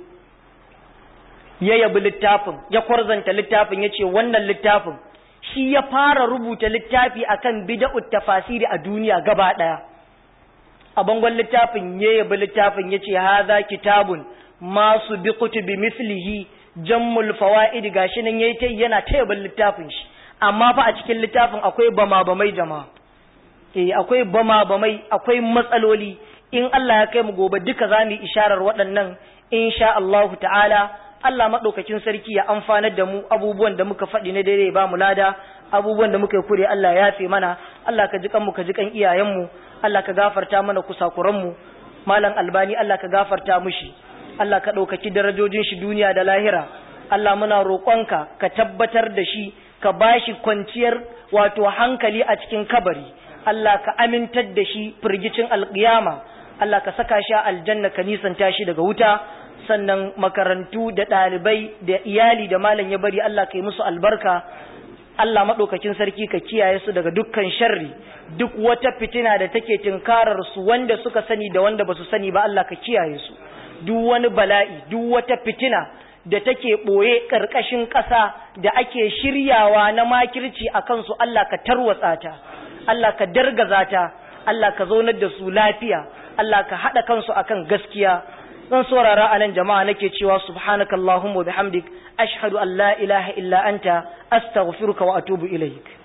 S1: ya yabi littafin ya kwarzanta littafin ya ce wannan littafin shi ya fara rubuta littafi akan bid'ut tafasiri a duniya gaba ɗaya a bangon littafin ya yabi littafin ya ce haza kitabun masu bi kutubi mislihi jammul fawaid gashi nan yayi tai yana tayaban littafin shi amma fa a cikin littafin akwai bama bamai jama'a eh akwai bama bamai akwai matsaloli in Allah ya kai mu gobe duka zamu isharar waɗannan insha Allah ta'ala Allah madaukakin sarki ya amfanar da mu abubuwan da muka faɗi na daidai ba mu lada abubuwan da muka yi kure Allah ya yafe mana Allah ka ji kanmu ka ji kan iyayenmu Allah ka gafarta mana kusakuran mu malam albani Allah ka gafarta mushi Allah ka ɗaukaki darajojin shi duniya da lahira Allah muna roƙonka ka tabbatar da shi ka bashi kwanciyar wato hankali a cikin kabari Allah ka amintar da shi firgicin alƙiyama Allah ka saka shi a aljanna ka nisanta shi daga wuta sannan makarantu da ɗalibai da iyali da malam ya bari Allah ka yi musu albarka Allah maɗaukakin sarki ka kiyaye su daga dukkan sharri duk wata fitina da take tinkarar su wanda suka sani da wanda ba su sani ba Allah ka kiyaye su duk wani bala'i duk wata fitina da take ɓoye ƙarƙashin ƙasa da ake shiryawa na makirci a kansu Allah ka tarwatsa ta Allah ka dargaza ta Allah ka zaunar da su lafiya Allah ka haɗa kansu akan gaskiya zan saurara a nan jama'a nake cewa subhanakallahumma bihamdik ashhadu an la ilaha illa anta astaghfiruka wa atubu ilaik